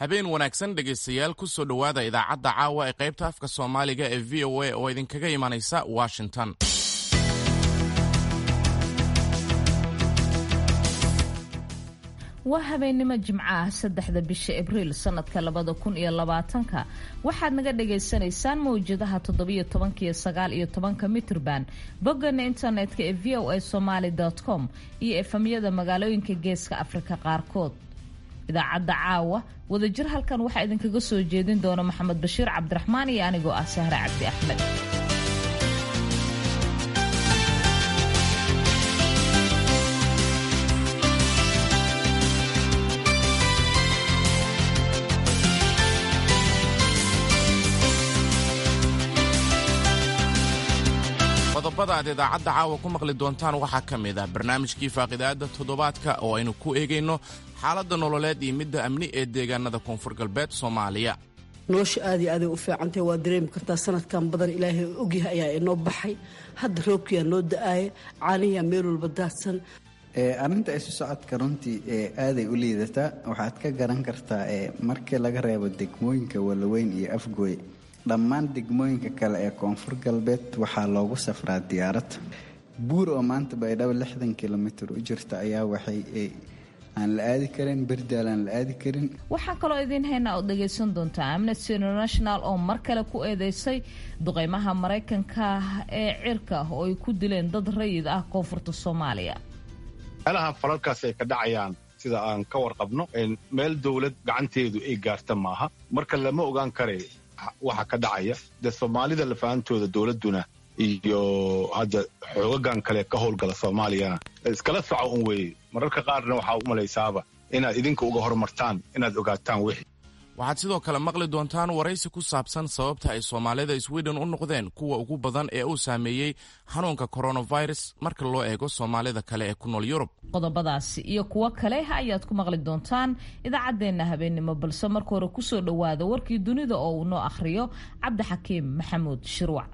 habeen wanaagsan dhegaystayaal ku soo dhowaada idaacadda caawa ee qaybta afka soomaaliga ee v o a oo idinkaga imanaysa washington waa habeennimo jimco ah saddexda bisha abriil sanadka labada kun iyo labaatanka waxaad naga dhagaysanaysaan mawjadaha toddobiyo tobanka iyo sagaal iyo tobanka mitrban boggana internetka ee v o a somaly com iyo efamyada magaalooyinka geeska afrika qaarkood idaacadda caawa wadajir halkan waxaa idinkaga soo jeedin doona maxamed bashiir cabdiraxmaan iyo anigoo ah sahre cabdi axmed qodobada aad idaacadda caawa ku maqli doontaan waxaa ka mid ah barnaamijkii faaqidaada toddobaadka oo aynu ku eegayno xaaladda nololeed iyo midda amni ee deegaanada koonfur galbeed soomaaliya nolosha aad iyo aaday u fiicantahy waa dareemi kartaa sanadkan badan ilaahay ogyahay ayaa inoo baxay hadda roobkiyaa noo da-aaya caaniyaa meel walba daadsan arrinta isu socodka runtii aaday u liidataa waxaad ka garan kartaa markii laga reebo degmooyinka walaweyn iyo afgooy dhammaan degmooyinka kale ee koonfur galbeed waxaa loogu safraa diyaarad buur oo maanta baydhabo lixdan kilomitir u jirta ayaa waxay aan la aadi karin berdaal aan la aadi karin waxaa kaloo idiin haynaa ood dhagaysan doontaa amnesty international oo mar kale ku eedeysay duqeymaha maraykanka ee cirka oo ay ku dileen dad rayid ah koonfurta soomaaliya meelaha falalkaas ay ka dhacayaan sida aan ka warqabno meel dowlad gacanteedu ay gaarta maaha marka lama ogaan kare waxa ka dhacaya dee soomaalida lafahantooda dowladduna iyo hadda xoogagan kale ka howlgala soomaaliyana iskala soco un weeye mararka qaarna waxaa u malaysaaba inaad idinka uga horumartaan inaad ogaataan wixii waxaad sidoo kale maqli doontaan waraysi ku saabsan sababta ay soomaalida sweden u noqdeen kuwa ugu badan ee uu saameeyey xanuunka coronavirus marka loo eego soomaalida kale ee ku nool yurub qodobadaasi iyo kuwo kale ayaad ku maqli doontaan idaacaddeenna habeennimo balse marka hore kusoo dhowaada warkii dunida oo uu noo akhriyo cabdixakiim maxamuud shirwac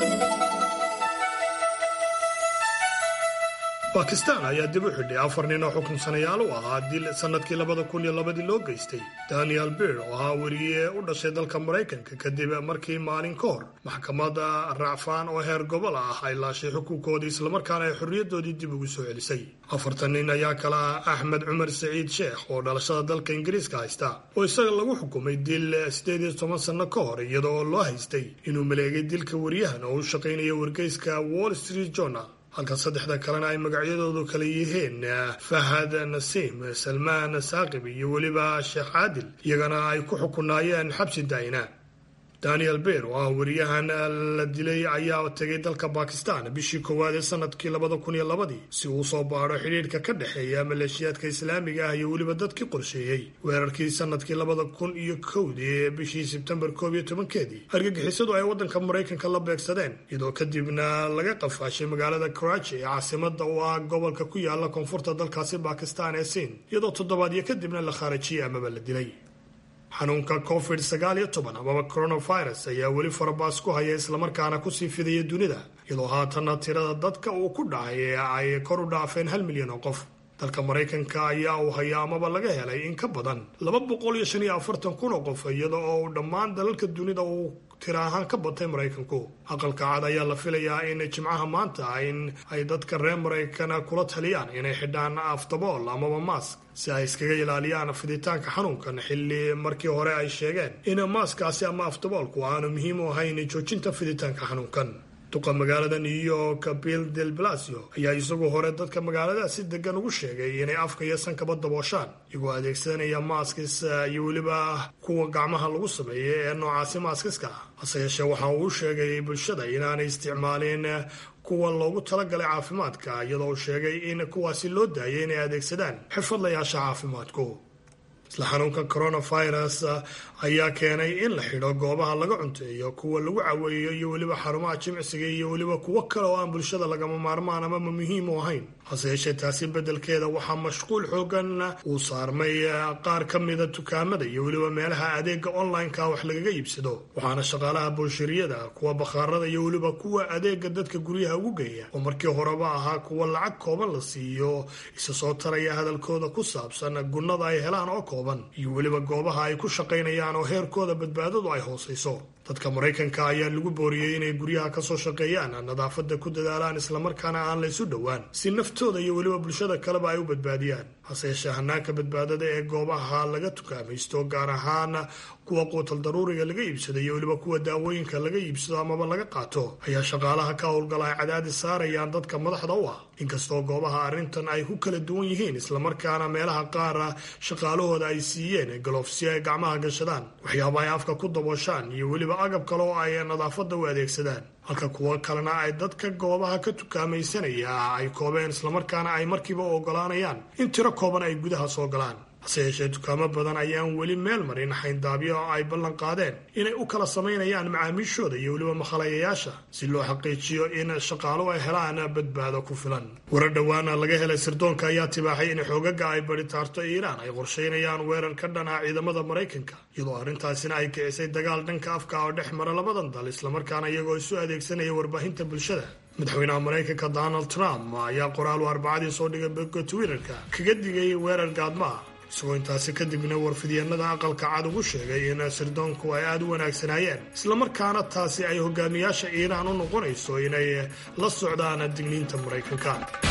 bakistan ayaa dib u xidhay afar nin oo xukunsanayaal u ahaa dil sannadkii labada kun iyo labadii loo geystay daniel bir oo ahaa weriye u dhashay dalka maraykanka kadib markii maalin ka hor maxkamadda racfaan oo heer gobol ah ay laashay xukunkoodii islamarkaana ay xorriyadoodii dib ugu soo celisay afartan nin ayaa kala ah axmed cumar saciid sheekh oo dhalashada dalka ingiriiska haysta oo isaga lagu xukumay dil siddeed iyo toban sanno ka hor iyada oo loo haystay inuu maleegay dilka weriyahan oo u shaqaynaya wargeyska wall street journal halka saddexda kalena ay magacyadoodu kala yihiin fahad nasiim salmaan saaqib iyo weliba sheekh caadil iyagana ay ku xukunaayeen xabsi daa'ina daniel beer oo ah weriyahan la dilay ayaa tegay dalka bakistan bishii koowaad ee sanadkii labada kun iyo labadii si uu soo baadho xidhiidhka ka dhexeeya maleeshiyaadka islaamiga ah iyo weliba dadkii qorsheeyey weerarkii sanadkii labada kun iyo kowdii ee bishii sebtembar koob iyo tobankeedii argagixisadu ay waddanka maraykanka la beegsadeen iyadoo kadibna laga qafaashay magaalada karachi ee caasimada u ah gobolka ku yaala koonfurta dalkaasi bakistan ee siin iyadoo toddobaadyo kadibna la khaarajiyey amaba la dilay xanuunka covid sagaal iyo toban amaba coronavirus ayaa weli farabaas ku haya islamarkaana kusii fidaya dunida iyadoo haatanna tirada dadka uu ku dhacay ee ay kor u dhaafeen hal milyan oo qof dalka maraykanka ayaa uu haya amaba laga helay in ka badan laba boqol iyo shan iyo afartan kun oo qof iyada oo uu dhammaan dalalka dunida uu tira ahaan ka batay maraykanku aqalka cad ayaa la filayaa in jimcaha maanta in ay dadka reer maraykana kula taliyaan inay xidhaan aftabool amaba maask si ay iskaga ilaaliyaan fiditaanka xanuunkan xilli markii hore ay sheegeen in maaskaasi ama aftaboolku aanu muhiim u ahayn joojinta fiditaanka xanuunkan duqa magaalada new york bill del blasio ayaa isagu hore dadka magaalada si degan ugu sheegay inay afka iyo sankaba dabooshaan iyagoo adeegsanaya maaskis iyo weliba kuwa gacmaha lagu sameeya ee noocaasi maaskiska ah hase yeeshee waxa uu sheegay bulshada inaanay isticmaalin kuwa loogu talagalay caafimaadka iyadoo uu sheegay in kuwaasi loo daayay inay adeegsadaan xirfadlayaasha caafimaadku isla xanuunka coronavirus ayaa keenay in la xidho goobaha laga cunteeyo kuwa lagu caweeyo iyo weliba xarumaha jimcsiga iyo weliba kuwo kale oo aan bulshada lagama maarmaan amama muhiim u ahayn hase yeeshee taasi beddelkeeda waxaa mashquul xoogan uu saarmay qaar ka mida dukaamada iyo weliba meelaha adeega online-ka wax lagaga iibsado waxaana shaqaalaha booshariyada kuwa bakhaarada iyo weliba kuwa adeega dadka guryaha ugu geeya oo markii horeba ahaa kuwa lacag kooban la siiyo isa soo taraya hadalkooda ku saabsan gunnada ay helaan oo kooban iyo weliba goobaha ay ku shaqaynayaan oo heerkooda badbaadadu ay hoosayso dadka maraykanka ayaa lagu booriyey inay guryaha kasoo shaqeeyaan nadaafada ku dadaalaan islamarkaana aan la ysu dhowaan si naftooda iyo weliba bulshada kaleba ay u badbaadiyaan hase yeeshee hanaanka badbaadada ee goobaha laga tukaamaysto gaar ahaan kuwa quutal daruuriga laga iibsado iyo weliba kuwa daawooyinka laga iibsado amaba laga qaato ayaa shaqaalaha ka howlgala ay cadaadis saarayaan dadka madaxda u ah inkastoo goobaha arrintan ay ku kala duwan yihiin islamarkaana meelaha qaara shaqaalahooda ay siiyeen galoof si ay gacmaha gashadaan waxyaaba ay afka ku dabooshaan iyo weliba agab kale oo ay nadaafada u adeegsadaan halka kuwo kalena ay dadka goobaha ka tukaamaysanaya ay koobeen islamarkaana ay markiiba u ogolaanayaan in tiro kooban ay gudaha soo galaan hase yeeshee dukaamo badan ayaan weli meel marin xayndaabyo oo ay ballan qaadeen inay u kala samaynayaan macaamiishooda iyo weliba makhalayayaasha si loo xaqiijiyo in shaqaaluhu ay helaan badbaado ku filan warar dhowaana laga helay sirdoonka ayaa tibaaxay in xoogaga ay baritaarto iiraan ay qorshaynayaan weerar ka dhan ah ciidamada maraykanka iyadoo arrintaasina ay kicisay dagaal dhanka afka oo dhex mara labadan dal islamarkaana iyagoo isu adeegsanaya warbaahinta bulshada madaxweynaha maraykanka donald trump ayaa qoraal u arbacadii soo dhigay bogga twitterka kaga digay weerar gaadma ah isagoo intaasi kadibna warfidyeennada aqalka cad ugu sheegay in sirdoonku ay aada u wanaagsanaayeen islamarkaana taasi ay hogaamiyaasha iiraan u noqonayso inay la socdaan digniinta maraykanka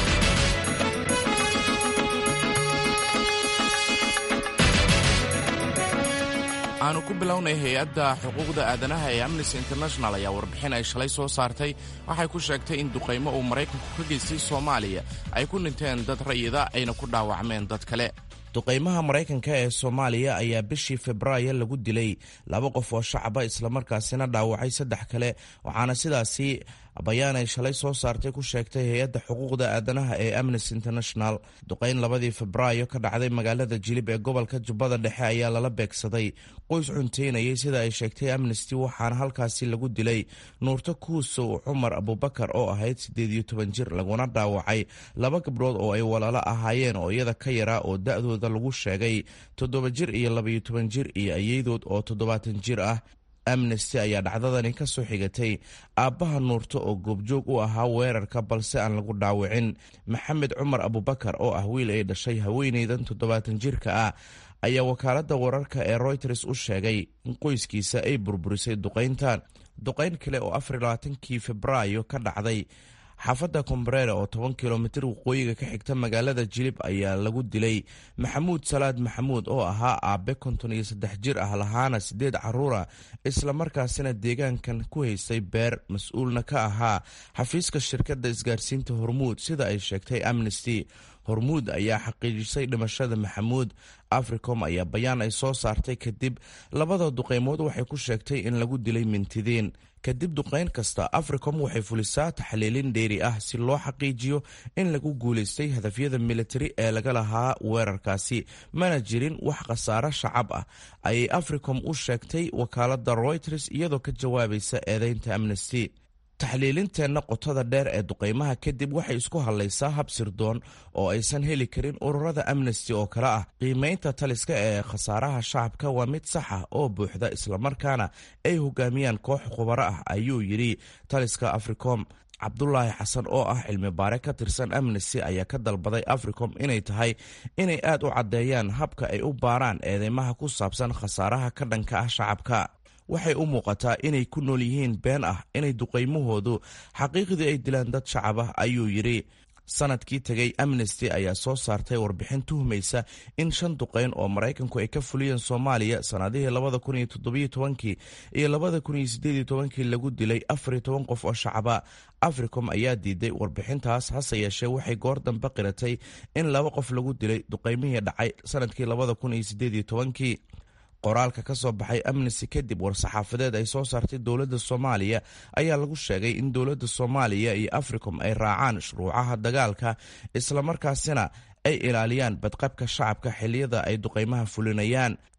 aanu ku bilownay hay-adda xuquuqda aadanaha ee amnesty international ayaa warbixin ay shalay soo saartay waxay ku sheegtay in duqaymo uu maraykanku ka geystay soomaaliya ay ku dhinteen dad rayida ayna ku dhaawacmeen dad kale duqaymaha maraykanka ee soomaaliya ayaa bishii febraayo lagu dilay laba qof oo shacaba islamarkaasina dhaawacay saddex kale waxaana sidaasi bayaan ay shalay soo saartay ku sheegtay hay-adda xuquuqda aadanaha ee amnesty international duqayn labadii febraayo ka dhacday magaalada jilib ee gobolka jubbada dhexe ayaa lala beegsaday qoys cunteynayay sida ay sheegtay amnesty waxaana halkaasi lagu dilay nuurto kuusow cumar abubakar oo ahayd siddeed iyo toban jir laguna dhaawacay laba gabdhood oo ay walaalo ahaayeen oo iyada ka yaraa oo da-dooda lagu sheegay toddoba jir iyo labaiyo toban jir iyo ayadood oo toddobaatan jir ah amnesty ayaa dhacdadani ka soo xigatay aabbaha nuurto oo goobjoog u ahaa weerarka balse aan lagu dhaawicin maxamed cumar abubakar oo ah wiil ay dhashay haweeneydan toddobaatan jirka ah ayaa wakaaladda wararka ee royters u sheegay in qoyskiisa ay burburisay duqayntan duqayn kale oo afar labaatankii febraayo ka dhacday xaafadda kombareere oo toban kilomitir waqooyiga ka xigta magaalada jilib ayaa lagu dilay maxamuud salaad maxamuud oo ahaa aabe konton iyo saddex jir ah lahaana siddeed caruura islamarkaasina deegaankan ku haystay beer mas-uulna ka ahaa xafiiska shirkadda isgaarsiinta hormuud sida ay sheegtay amnesty hormuud ayaa xaqiijisay dhimashada maxamuud africom ayaa bayaan ay soo saartay kadib labada duqeymood waxay ku sheegtay in lagu dilay mintidiin kadib duqayn kasta africom waxay fulisaa taxliilin dheeri ah si loo xaqiijiyo in lagu guulaystay hadafyada militari ee laga lahaa weerarkaasi mana jirin wax khasaaro shacab ah ayay africom u sheegtay wakaaladda royters iyadoo ka jawaabaysa eedeynta amnesty taxliilinteenna qotada dheer ee duqaymaha kadib waxay isku hadlaysaa hab sirdoon oo aysan heli karin ururada amnesty oo kale ah qiimaynta taliska ee khasaaraha shacabka waa mid sax ah oo buuxda islamarkaana ay hogaamiyaan koox khubaro ah ayuu yidhi taliska africom cabdulaahi xasan oo ah cilmi baare ka tirsan amnesty ayaa ka dalbaday africom inay tahay inay aad u caddeeyaan habka ay u baaraan eedeymaha ku saabsan khasaaraha ka dhanka ah shacabka waxay u muuqataa inay ku nool yihiin been ah inay duqaymahoodu xaqiiqdii ay dilaan dad shacab ah ayuu yidhi sanadkii tegay amnesty ayaa soo saartay warbixin tuhmaysa in shan duqayn oo maraykanku ay ka fuliyeen soomaaliya sanadihii labada kun iyo toddobiyo tobankii iyo labada kun iyo sideediyo tobankii lagu dilay afar iyo toban qof oo shacaba africom ayaa diiday warbixintaas hase yeeshee waxay goor dambe qiratay in laba qof lagu dilay duqaymihii dhacay sanadkii labada kun iyo sideediyo tobankii qoraalka ka soo baxay amnesty kadib war-saxaafadeed ay soo saartay dowladda soomaaliya ayaa lagu sheegay in dowladda soomaaliya iyo africom ay raacaan shuruucaha dagaalka islamarkaasina ay ilaaliyaan badqabka shacabka xiliyada ay duqaymaha fulinayaan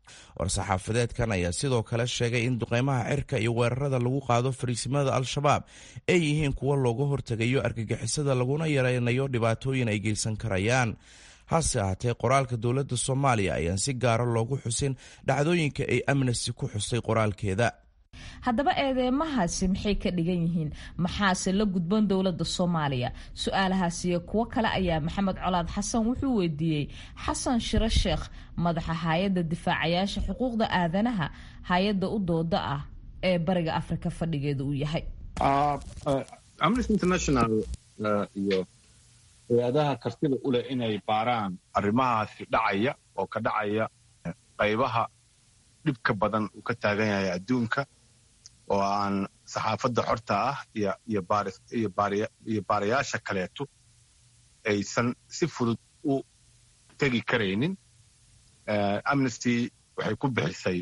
war-saxaafadeedkan ayaa sidoo kale sheegay in duqeymaha cirka iyo weerarada lagu qaado fariisimada al-shabaab ay yihiin kuwo looga hortegayo argagixisada laguna yareynayo dhibaatooyin ay geysan karayaan hase ahaatee qoraalka dowladda soomaaliya ayaan si gaara loogu xusin dhacdooyinka ay amnesty ku xustay qoraalkeeda haddaba eedeymahaasi maxay ka dhigan yihiin maxaase la gudban dowladda soomaaliya su-aalahaas iyo kuwo kale ayaa maxamed colaad xasan wuxuu weydiiyey xasan shiro sheekh madaxa hay-adda difaacayaasha xuquuqda aadanaha hay-adda u dooda ah ee bariga afrika fadhigeeda uu yahay amnesty international iyo hay-adaha kartida u leh inay baaraan arrimahaasi dhacaya oo ka dhacaya qaybaha dhibka badan uu ka taagan yahay adduunka oo aan saxaafadda xorta ah iyo baarayaasha kaleeto aysan si fudud u tegi karaynin amnesty waxay ku bixisay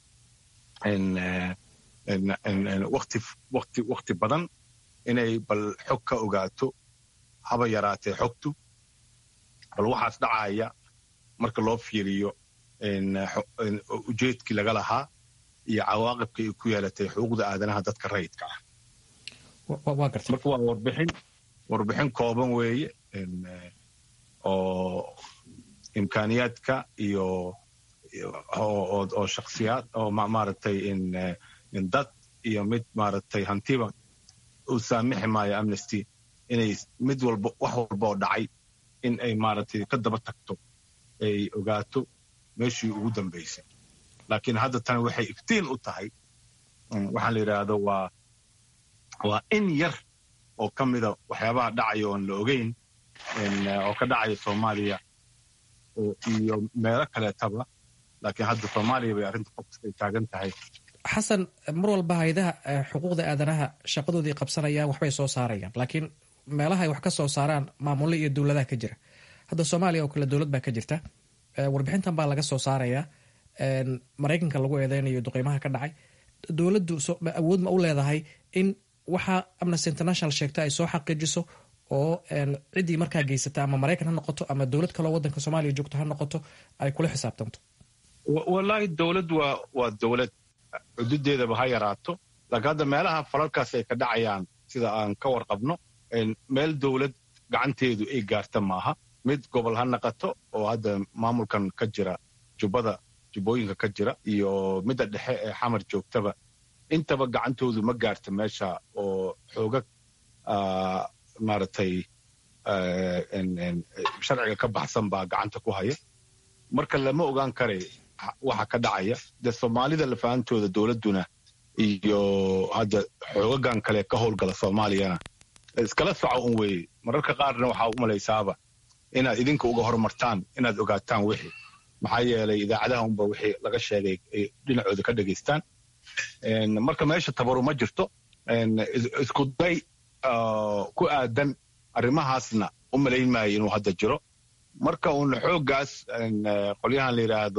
wakti badan inay bal xog ka ogaato haba yaraatee xogtu bal waxaas dhacaya marka loo fiiriyo ujeedkii laga lahaa iyo cawaaqibka ay ku yeelatay xuquuqda aadanaha dadka rayidka ah marka waa warbixin warbixin kooban weeye oo imkaaniyaadka iyo oo shaksiyaad oo maaragtay dad iyo mid maaragtay hantiba uu saamixi maayo amnesty inay mid walba wax walba oo dhacay in ay maaragtay ka daba tagto ay ogaato meeshii ugu dambaysay laakiin hadda tani waxay iftiin u tahay waxaan la yidhaahdo waa waa in yar oo ka mida waxyaabaha dhacaya oon la ogeyn oo ka dhacaya soomaaliya iyo meelo kaleetaba laakiin hadda soomaaliya bay arrinta fokus ay taagan tahay xasan mar walba haydaha xuquuqda aadanaha shaqadoodii qabsanayaan waxbay soo saarayaan laakiin meelaha ay wax ka soo saaraan maamulle iyo dowladaha ka jira hadda soomaaliya oo kale dowlad baa ka jirta warbixintan baa laga soo saarayaa maraykanka lagu eedeynayo duqeymaha ka dhacay dowladdu awood ma u leedahay in waxa amnesty international sheegta ay soo xaqiijiso oo ciddii markaa geysata ama maraykan ha noqoto ama dowlad kaleo waddanka soomaaliya joogto ha noqoto ay kula xisaabtanto wallaahi dowlad waa waa dowlad xududeedaba ha yaraato laakiin hadda meelaha falalkaas ay ka dhacayaan sida aan ka warqabno meel dowlad gacanteedu ay gaarta maaha mid gobol ha naqato oo hadda maamulkan ka jira jubbada jubbooyinka ka jira iyo midda dhexe ee xamar joogtaba intaba gacantoodu ma gaarta meesha oo xoogag maaragtay sharciga ka baxsan baa gacanta ku haya marka lama ogaan karay waxa ka dhacaya dee soomaalida lafahantooda dowladduna iyo hadda xoogagan kale ka howlgala soomaaliyana iskala soco un weeye mararka qaarna waxaa u malaysaaba inaad idinka uga horumartaan inaad ogaataan wixii maxaa yeelay idaacadaha unba wixii laga sheegay ay dhinacooda ka dhegaystaan marka meesha tabaru ma jirto isku day ku aadan arrimahaasna u malayn maayo inuu hadda jiro marka uun xooggaas qolyahan la yidhaahdo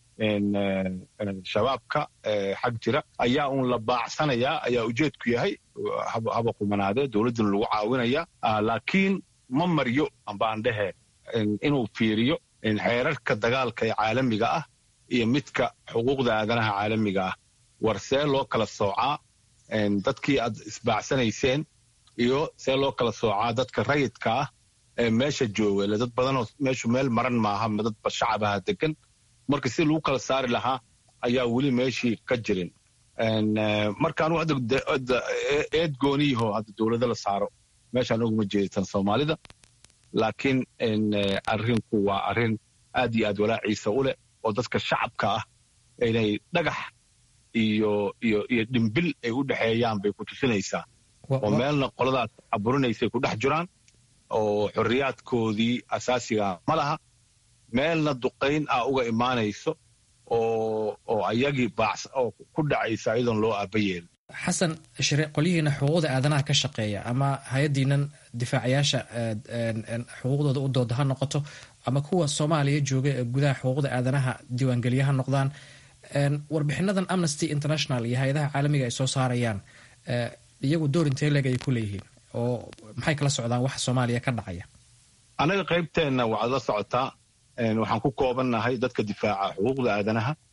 shabaabka xag jira ayaa uun la baacsanayaa ayaa ujeedku yahay haba qumanaadee dowladduna lagu caawinaya laakiin ma maryo ambaan dhehe inuu fiiriyo xeerarka dagaalka ee caalamiga ah iyo midka xuquuqda aadanaha caalamiga ah war see loo kala soocaa dadkii aad isbaacsanayseen iyo see loo kala soocaa dadka rayidka ah ee meesha jooga ile dad badanoo meeshu meel maran maaha dadba shacabaha degan marka si lagu kala saari lahaa ayaa weli meeshii ka jirin markaan hadda eed gooniyaho hadda dowlado la saaro meeshaan oguma jeeditan soomaalida laakiin arrinku waa arrin aad iyo aad walaaciisa u leh oo dadka shacabka ah inay dhagax iyo iyo iyo dhimbil ay u dhexeeyaan bay ku tusinaysaa oo meelna qoladaas caburinaysay ku dhex jiraan oo xorriyaadkoodii asaasiga ma laha meelna duqayn ah uga imaanayso oo oo ayagii baacs oo ku dhacaysa iyadoon loo aaba yeelin xasan shire qolyihiina xuquuqda aadanaha ka shaqeeya ama hay-addiinan difaacayaasha xuquuqdooda u dooda ha noqoto ama kuwa soomaaliya jooga ee gudaha xuquuqda aadanaha diiwaangeliya ha noqdaan warbixinadan amnesty international iyo hay-adaha caalamiga ay soo saarayaan iyagu door intee leeg ay ku leeyihiin oo maxay kala socdaan waxa soomaaliya ka dhacaya annaga qaybteenna waxaad la socotaa waxaan ku koobannahay dadka difaaca xuquuqda aadanaha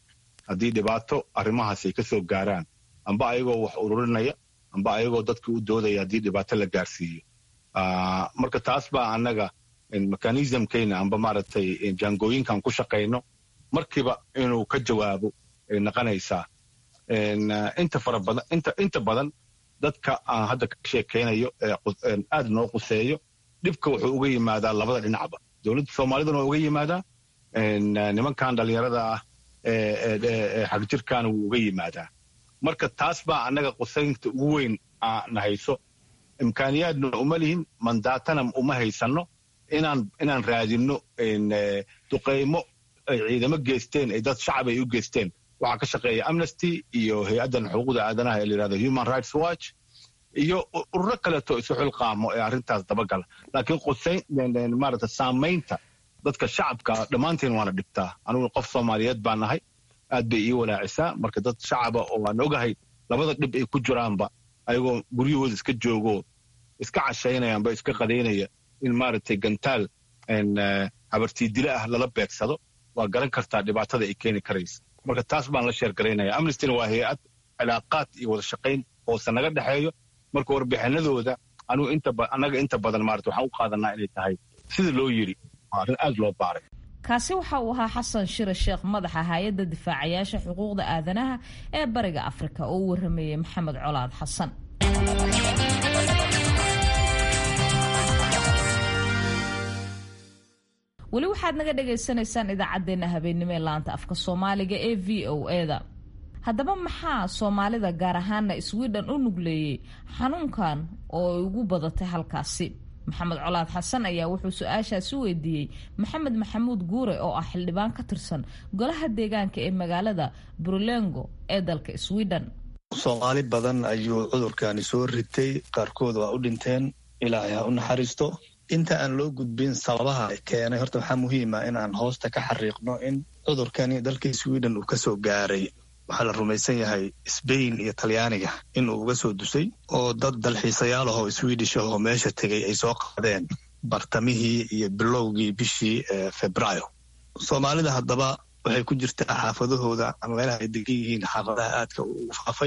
haddii dhibaato arrimahaas ay ka soo gaaraan amba ayagoo wax ururinaya amba ayagoo dadka u doodaya haddii dhibaato la gaarsiiyo marka taas baa annaga mechanismkayna amba maaragtay jaangooyinkan ku shaqayno markiiba inuu ka jawaabo ay noqonaysaa inta fara badan inta inta badan dadka aan hadda ka sheekaynayo ee aad noo quseeyo dhibka wuxuu uga yimaadaa labada dhinacba dowladda soomaaliduna waa uga yimaadaa nimankan dhallinyarada ah ee xagjirkaana wuu uga yimaadaa marka taas baa annaga qusaynta ugu weyn na hayso imkaaniyaadna uma lihin mandaatana uma haysanno inaan inaan raadinno duqaymo ay ciidamo geysteen ay dad shacab ay u geysteen waxaa ka shaqeeya amnesty iyo hay-addan xuquuqda aadanaha ee la yidhahdo human rights watch iyo ururo kaleeto isu xilqaamo ee arrintaas dabagala laakiin qusayn maarata saamaynta dadka shacabka dhammaanteen waana dhibtaa anugu qof soomaaliyeed baa nahay aad bay ii walaacisaa marka dad shacaba oo aan ogahay labada dhib ay ku jiraanba ayagoo guryahooda iska joogo iska cashaynaya amba iska qadaynaya in maaragtay gantaal habartiidile ah lala beegsado waa garan kartaa dhibaatada ay keeni karaysa marka taas baan la sheergaraynaya amnestina waa hay-ad cilaaqaad iyo wada shaqayn hoose naga dhexeeyo marka warbixinadooda anugu annaga inta badan maarata waxaan u qaadanaa inay tahay sida loo yidhi waa arrin aad loo baaray kaasi waxa uu ahaa xasan shire sheekh madaxa hay-adda difaacayaasha xuquuqda aadanaha ee bariga afrika oo u warameeyey maxamed colaad xasan weli waxaad naga dhagaysanaysaan idaacaddeenna habeennimo ee laanta afka soomaaliga ee v o eda haddaba maxaa soomaalida gaar ahaana sweden u nugleeyey xanuunkan oo ay ugu badatay halkaasi maxamed colaad xasan ayaa wuxuu su-aashaasi weydiiyey maxamed maxamuud guure oo ah xildhibaan ka tirsan golaha deegaanka ee magaalada brulengo ee dalka sweden soomaali badan ayuu cudurkani soo ritay qaarkood waa u dhinteen ilaahay ha u naxariisto inta aan loo gudbin sababaha keenay horta waxaa muhiima in aan hoosta ka xariiqno in cudurkani dalka sweden uu kasoo gaaray waxaa la rumaysan yahay sbain iyo talyaaniga inuu uga soo dusay oo dad dalxiisayaal ahoo swedish ahoo meesha tegay ay soo qaadeen bartamihii iyo bilowgii bishii febraayo soomaalida haddaba waxay ku jirtaa xaafadahooda ama meelaha ay degan yihiin xaafadaha aadka ugu faafay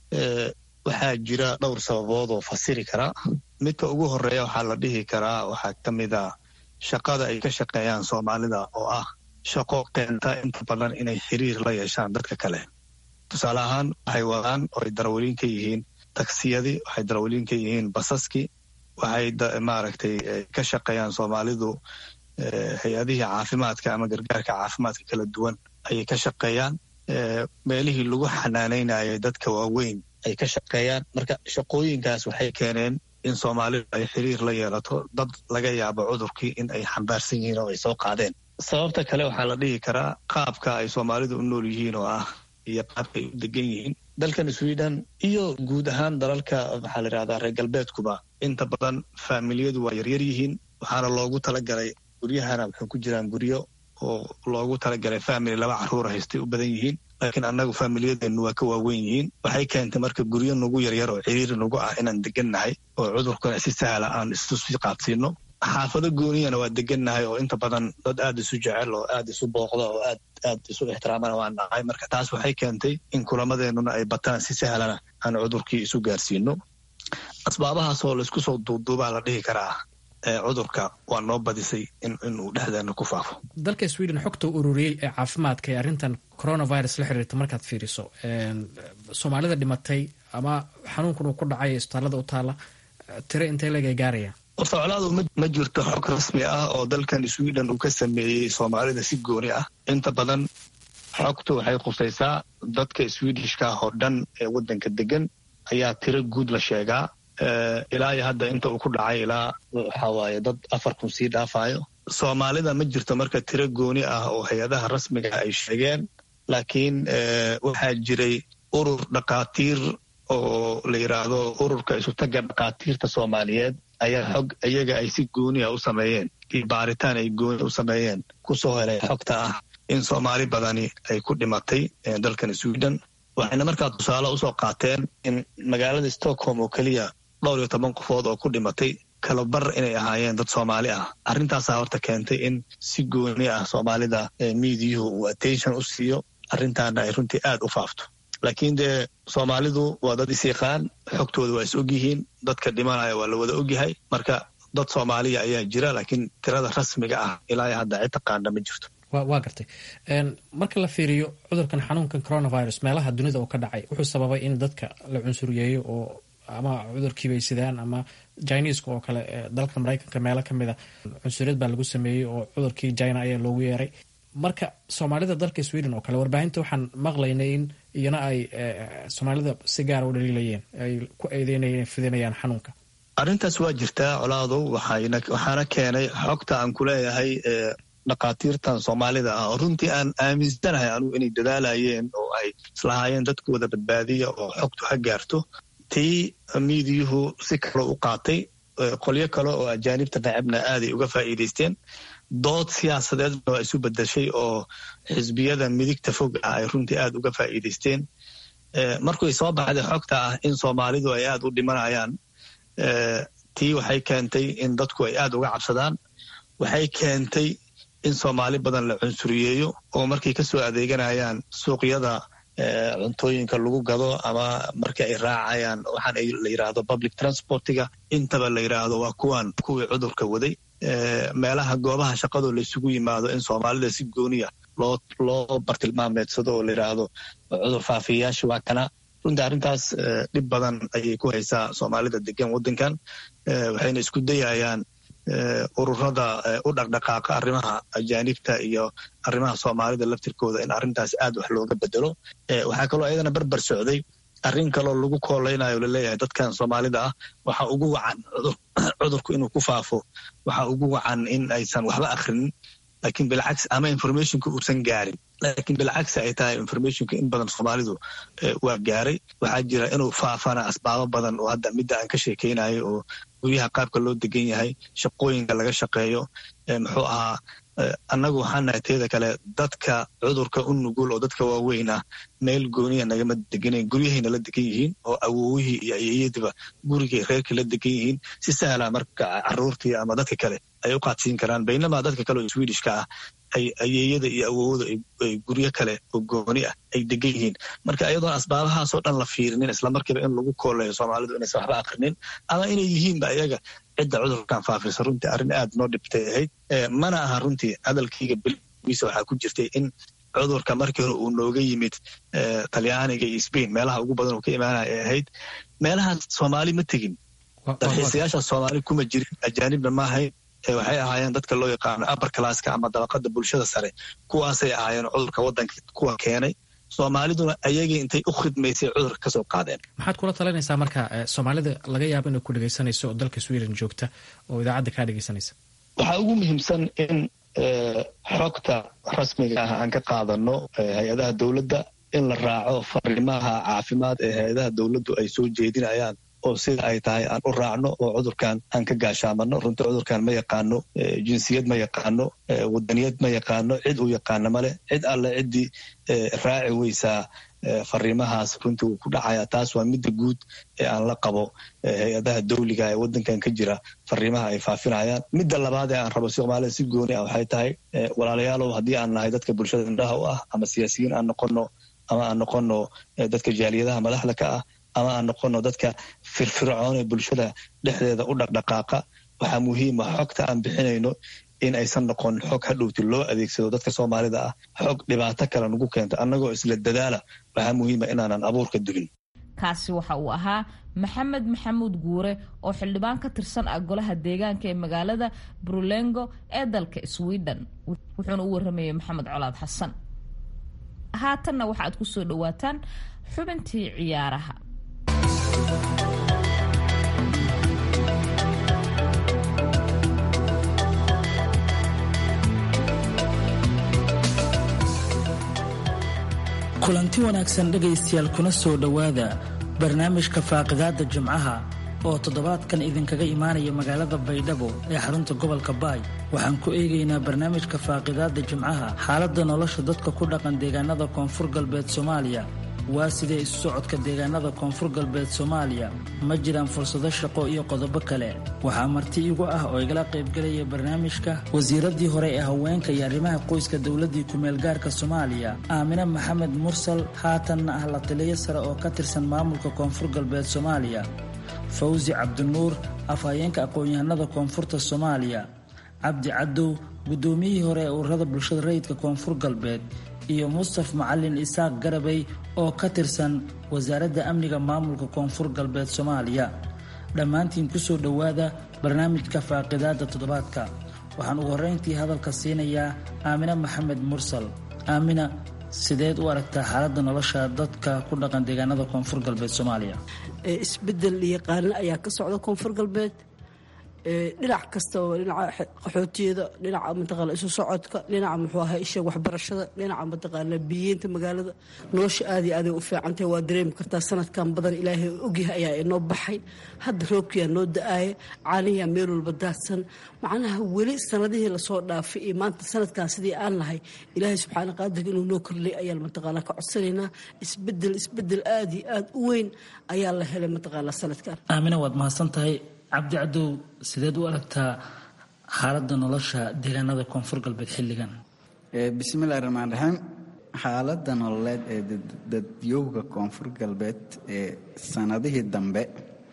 waxaa jira dhowr sababood oo fasiri karaa midka ugu horeeya waxaa la dhihi karaa waxaa ka mid a shaqada ay ka shaqeeyaan soomaalida oo ah shaqo keenta inta badan inay xiriir la yeeshaan dadka kale tusaale ahaan waxay wadaan oo ay darawaliin ka yihiin taksiyadii waxay darawaliin ka yihiin basaskii waxay maaragtay ka shaqeeyaan soomaalidu hay-adihii caafimaadka ama gargaarka caafimaadka kala duwan ayay ka shaqeeyaan meelihii lagu xanaanaynayay dadka waaweyn ay ka shaqeeyaan marka shaqooyinkaas waxay keeneen in soomaalidu ay xiriir la yeelato dad laga yaabo cudurkii in ay xambaarsan yihiin oo ay soo qaadeen sababta kale waxaa la dhihi karaa qaabka ay soomaalidu u nool yihiin oo ah iyo qaabka ay u degan yihiin dalkan sweden iyo guud ahaan dalalka maxaa la yidhahdaa reer galbeedkuba inta badan faamiliyadu waa yaryar yihiin waxaana loogu talagalay guryahana waxay ku jiraan guryo oo loogu talagalay family laba caruura haystay u badan yihiin laakiin annagu faamiliyadeennu waa ka waaweyn yihiin waxay keentay marka guryo nagu yaryar oo ciriiri nagu ah inaan degannahay oo cudurkuna si sahla aan isu sii qaadsiino xaafado gooniyana waa degannahay oo inta badan dad aad isu jecel oo aad isu booqda oo aad aad isu ixtiraamana waan nahay marka taas waxay keentay in kulamadeennuna ay bataan si sahlana aan cudurkii isu gaarsiino asbaabahaas oo laysku soo duuduubaa la dhihi karaa cudurka waa noo badisay inuu dhexdeena ku faafo dalka sweden xogta ururiyey ee caafimaadka ee arrintan coronavirus la xiriirta markaad fiiriso soomaalida dhimatay ama xanuunkan uu ku dhacay isbitaallada u taala tiro intee leeg ay gaarayaan soclaadu ma jirto xog rasmi ah oo dalkan sweden uu ka sameeyey soomaalida si gooni ah inta badan xogtu waxay khusaysaa dadka swedishka ah oo dhan ee waddanka degan ayaa tiro guud la sheegaa ilaa iyo hadda inta uu ku dhacay ilaa waxaa waaye dad afar kun sii dhaafayo soomaalida ma jirto marka tiro gooni ah oo hay-adaha rasmiga ay sheegeen laakiin waxaa jiray urur dhakhaatiir oo la yidhaahdo ururka isutaga dhakhaatiirta soomaaliyeed ayaa xog iyaga ay si gooni ah u sameeyeen iyo baaritaan ay gooni u sameeyeen kusoo helay xogta ah in soomaali badani ay ku dhimatay dalkan sweden waxayna markaa tusaale usoo qaateen in magaalada stockholm oo keliya dhowr iyo toban qofood oo ku dhimatay kalabar inay ahaayeen dad soomaali ah arrintaasaa horta keentay in si gooni ah soomaalida miidiyuhu uu attention u siiyo arrintaana ay runtii aad u faafto laakiin dee soomaalidu waa dad isyaqaan xogtooda waa is ogyihiin dadka dhimanaya waa la wada ogyahay marka dad soomaaliya ayaa jira laakiin tirada rasmiga ah ilaa hadda cid taqaana ma jirto waa gartay marka la fiiriyo cudurkan xanuunkan coronavirus meelaha dunida uu ka dhacay wuxuu sababay in dadka la cunsuriyeeyo oo ama cudurkiibay sidaan ama jiniiska oo kale dalka maraykanka meelo ka mida cunsuriyad baa lagu sameeyey oo cudurkii china ayaa loogu yeeray marka soomaalida dalka sweden oo kale warbaahinta waxaan maqlaynay in iyana ay soomaalida si gaara u dhaliilayeen ay ku eedeynayeen fidinayaan xanuunka arrintaas waa jirtaa colaadow waxaana keenay xogta aan ku leeyahay dhakhaatiirtan soomaalida ah oo runtii aan aaminsanahay anugu inay dadaalayeen oo ay islahaayeen dadkooda badbaadiya oo xogtu ha gaarto tii miidiyuhu si kale u qaatay qolyo kale oo ajaanibta nacabna aaday uga faa'iidaysteen dood siyaasadeedna waa isu bedeshay oo xisbiyada midigta fog ah ay runtii aad uga faa'iidaysteen markuy soo baxday xogta ah in soomaalidu ay aad u dhimanayaan tii waxay keentay in dadku ay aad uga cabsadaan waxay keentay in soomaali badan la cunsuriyeeyo oo markay ka soo adeeganayaan suuqyada cuntooyinka lagu gado ama markii ay raacayaan waxaan la yidhaahdo public transportiga intaba la yidhaahdo waa kuwan kuwii cudurka waday meelaha goobaha shaqadoo laysugu yimaado in soomaalida si gooniya loo loo bartilmaameedsado oo la yidhaahdo cudur faafiyayaasha waa kana runtii arrintaas dhib badan ayay ku haysaa soomaalida degan waddankan waxayna isku dayayaan ururada u dhaqdhaqaaqa arrimaha ajaanibta iyo arrimaha soomaalida laftirkooda in arrintaas aad wax looga bedelo waxaa kaloo ayadana barbar socday arrin kaloo lagu kooleynayo laleeyahay dadkan soomaalida ah waxa ugu wacan cudurku inuu ku faafo waxa ugu wacan in aysan waxba akrinin lakin bilcagsi ama informationka uusan gaarin laakiin bilcagsi ay tahay informationka in badan soomaalidu waa gaaray waxaa jira inuu faafana asbaabo badan oo hadda midda aan ka sheekeynayo oo guryaha qaabka loo degan yahay shaqooyinka laga shaqeeyo muxuu ahaa annagu waxaan nahay teeda kale dadka cudurka u nugul oo dadka waaweyn ah meel gooniya nagama deganan guryahayna la degan yihiin oo awowihii iyo ayeeyadiba gurigay reerkii la degan yihiin si sahla marka caruurtii ama dadka kale ay u qaadsiin karaan baynamaa dadka kale oo swedishka ah ay ayeeyada iyo awowada ay guryo kale oo gooni ah ay degan yihiin marka ayadoon asbaabahaasoo dhan la fiirinin islamarkiiba in lagu kooleeyo soomaalidu inaysan waxba akrinin ama inay yihiinba iyaga cidda cudurkan faafisa runtii arrin aad noo dhibtay ahayd mana aha runtii hadalkayga bilgiisa waxaa ku jirtay in cudurka markii hore uu nooga yimid talyaaniga iyo sbain meelaha ugu badan uu ka imaanaya ay ahayd meelahaas soomaali ma tegin dalxiisayaasha soomaali kuma jirin ajaanibna ma ahayn waxay ahaayeen dadka loo yaqaano upper classka ama dabaqada bulshada sare kuwaasay ahaayeen cudurka waddanka kuwa keenay soomaaliduna ayagii intay u khidmaysay cudurka kasoo qaadeen maxaad kula talinaysaa marka soomaalida laga yaabo inay ku dhegaysanayso oo dalka sweden joogta oo idaacadda kaa dhegaysanaysa waxaa ugu muhiimsan in xogta rasmiga ah aan ka qaadano hay-adaha dowladda in la raaco fariimaha caafimaad ee hay-adaha dowladdu ay soo jeedinayaan oo sida ay tahay aan u raacno oo cudurkan aan ka gaashaamano runtii cudurkan ma yaqaano jinsiyad ma yaqaano wadaniyad ma yaqaano cid uu yaqaano male cid alle ciddii raaci weysaa fariimahaas runtii wuu ku dhacaya taas waa midda guud ee aan la qabo hay-adaha dawliga ee waddankan ka jira fariimaha ay faafinayaan midda labaad ee aan rabo soomaalida si gooni ah waxay tahay walaalayaalow haddii aan nahay dadka bulshada indhaha u ah ama siyaasiyiin aan noqono ama aan noqono dadka jaaliyadaha madaxda ka ah ama aan noqono dadka firfircoon ee bulshada dhexdeeda u dhaqdhaqaaqa waxaa muhiima xogta aan bixinayno in aysan noqon xog hadhowti loo adeegsado dadka soomaalida ah xog dhibaato kale nagu keento annagoo isla dadaala waxaa muhiima inaanan abuurka dulin kaasi waxa uu ahaa maxamed maxamuud guure oo xildhibaan ka tirsan ah golaha deegaanka ee magaalada brulengo ee dalka sweden wuxuuna u waramayay maxamed colaad xasan haatanna waxaad ku soo dhawaataan xubintii ciyaaraha kulanti wanaagsan dhegaystayaal kuna soo dhowaada barnaamijka faaqidaada jimcaha oo toddobaadkan idinkaga imaanaya magaalada baydhabo ee xarunta gobolka baay waxaan ku eegaynaa barnaamijka faaqidaada jimcaha xaaladda nolosha dadka ku dhaqan deegaanada koonfur galbeed soomaaliya waa sidee isu socodka deegaanada koonfur galbeed soomaaliya ma jiraan fursado shaqo iyo qodobo kale waxaa marti igu ah oo igala qaybgelaya barnaamijka wasiiradii hore ee haweenka iyo arrimaha qoyska dowladii kumeel gaarka soomaaliya aamine maxamed mursal haatanna ah la taliyo sare oo ka tirsan maamulka koonfur galbeed soomaaliya fawsi cabdinuur afhayeenka aqoon-yahanada koonfurta soomaaliya cabdi cadow guddoomiyihii hore ee ururada bulshada rayidka koonfur galbeed iyo mustaf macalin isaaq garabay oo ka tirsan wasaaradda amniga maamulka koonfur galbeed soomaaliya dhammaantiin kusoo dhowaada barnaamijka faaqidaada toddobaadka waxaan ugu horreyntii hadalka siinayaa aamine maxamed mursal aamina sideed u aragtaa xaaladda nolosha dadka ku dhaqan deegaanada koonfur galbeed soomaaliya isbedel iyo qaanin ayaa ka socda koonfur galbeed dhinac kasta oo dhinaca qaxootiyada dhinaca mataqaana isu socodka dhinaca muxuu ahaa isha waxbarashada dhinaca mataqaana biyeynta magaalada nolosha aad iyo aaday u fiicantahay waa dareemi kartaa sanadkan badan ilaahay ogyahay ayaa inoo baxay hadda roobkiyaa noo da-aaya caaniyaa meel walba daadsan macnaha weli sanadihii lasoo dhaafay iyo maanta sanadkan sidii aan nahay ilaahay subxaana qaadirka inuu noo korlay ayaa mataqaana ka codsanaynaa isbedel isbedel aad iyo aad u weyn ayaa la helay mataqaana sanadkan aamina waad mahadsan tahay cabdi cadow sideed u aragtaa xaaladda nolosha deegaanada koonfur galbeed xilligan bismillahi raxmaan raxiim xaaladda nololeed ee dadyowga koonfur galbeed ee sanadihii dambe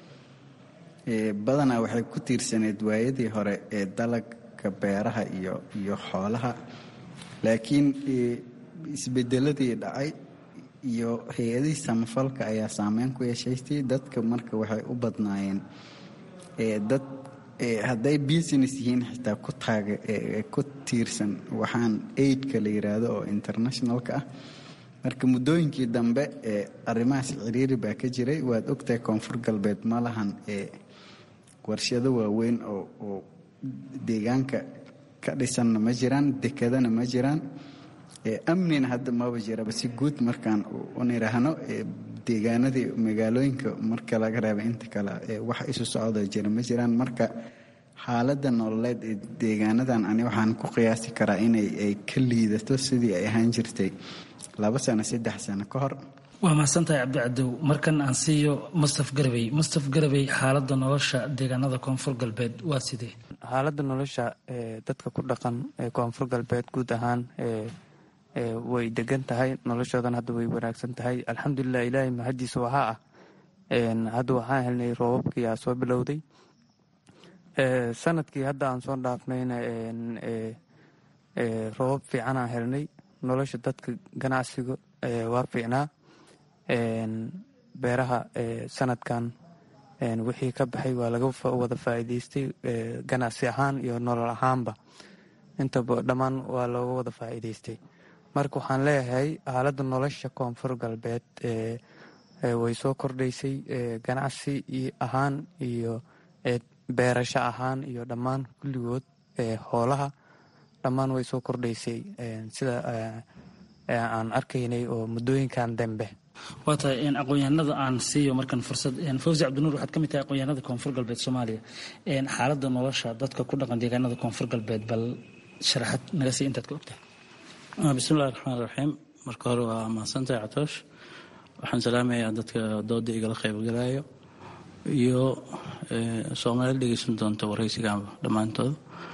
badanaa waxay ku tiirsaneyd waayadii hore ee dalagka beeraha iyo iyo xoolaha laakiin isbedeladii dhacay iyo hay-adihii samafalka ayaa saameyn ku yeeshaystay dadka marka waxay u badnaayeen dad hadday business yihiin xitaa ku taaga ku tiirsan waxaan aidka la yiraahdo oo internationalka ah marka muddooyinkii dambe arrimahaas ciriiri baa ka jiray waad ogtahay koonfur galbeed ma lahan warshado waaweyn oo deegaanka ka dhisanna ma jiraan dekadana ma jiraan amnina hadda maba jiraba si guud markaan uniraahno deegaanadii magaalooyinka marka laga reeba inta kale wax isu socda jira ma jiraan marka xaaladda nololeed ee deegaanadan ani waxaan ku qiyaasi karaa inay ay ka liidato sidii ay ahaan jirtay laba sano saddex sano ka hor waa mahadsantahay cabdicadow markan aan siiyo mustaf garabey mustaf garabey xaaladda nolosha deegaanada koonfur galbeed waa sidee xaaladda nolosha dadka ku dhaqan ee koonfur galbeed guud ahaan way degan tahay noloshoodan hadda way wanaagsan tahay alxamdulilah ilaahay mahadiisa waxaa ah hadda waxaan helnay roobabkii aa soo bilowday sanadkii hadda aan soo dhaafnayna roobab fiican aan helnay nolosha dadka ganacsiga waa fiicnaa beeraha sanadkan wixii ka baxay waa laga wada faa'iidaystay ganacsi ahaan iyo nolol ahaanba intaba dhammaan waa looga wada faa'iidaystay marka waxaan leeyahay xaaladda nolosha koonfur galbeed way soo kordhaysay ganacsi ahaan iyo beerasho ahaan iyo dhammaan kulligood hoolaha dhammaan way soo kordhaysay sida aan arkaynay oo muddooyinkan dambe waa tahay aqoon-yahanada aan siiyo markan fursad fawsi cabdinuur waxaad ka mid tahay aqoon-yahanada koonfur galbeed soomaaliya xaaladda nolosha dadka ku dhaqan deegaanada koonfur galbeed bal sharaxad naga sii intaad ka ogtahay bismillahi raxmaan raxiim marka hore waa mahadsantahay catoosh waxaan salaamayaa dadka dooda igala qaybgalayo iyo soomaalida dhegeysan doonta waraysigaanba dhammaantood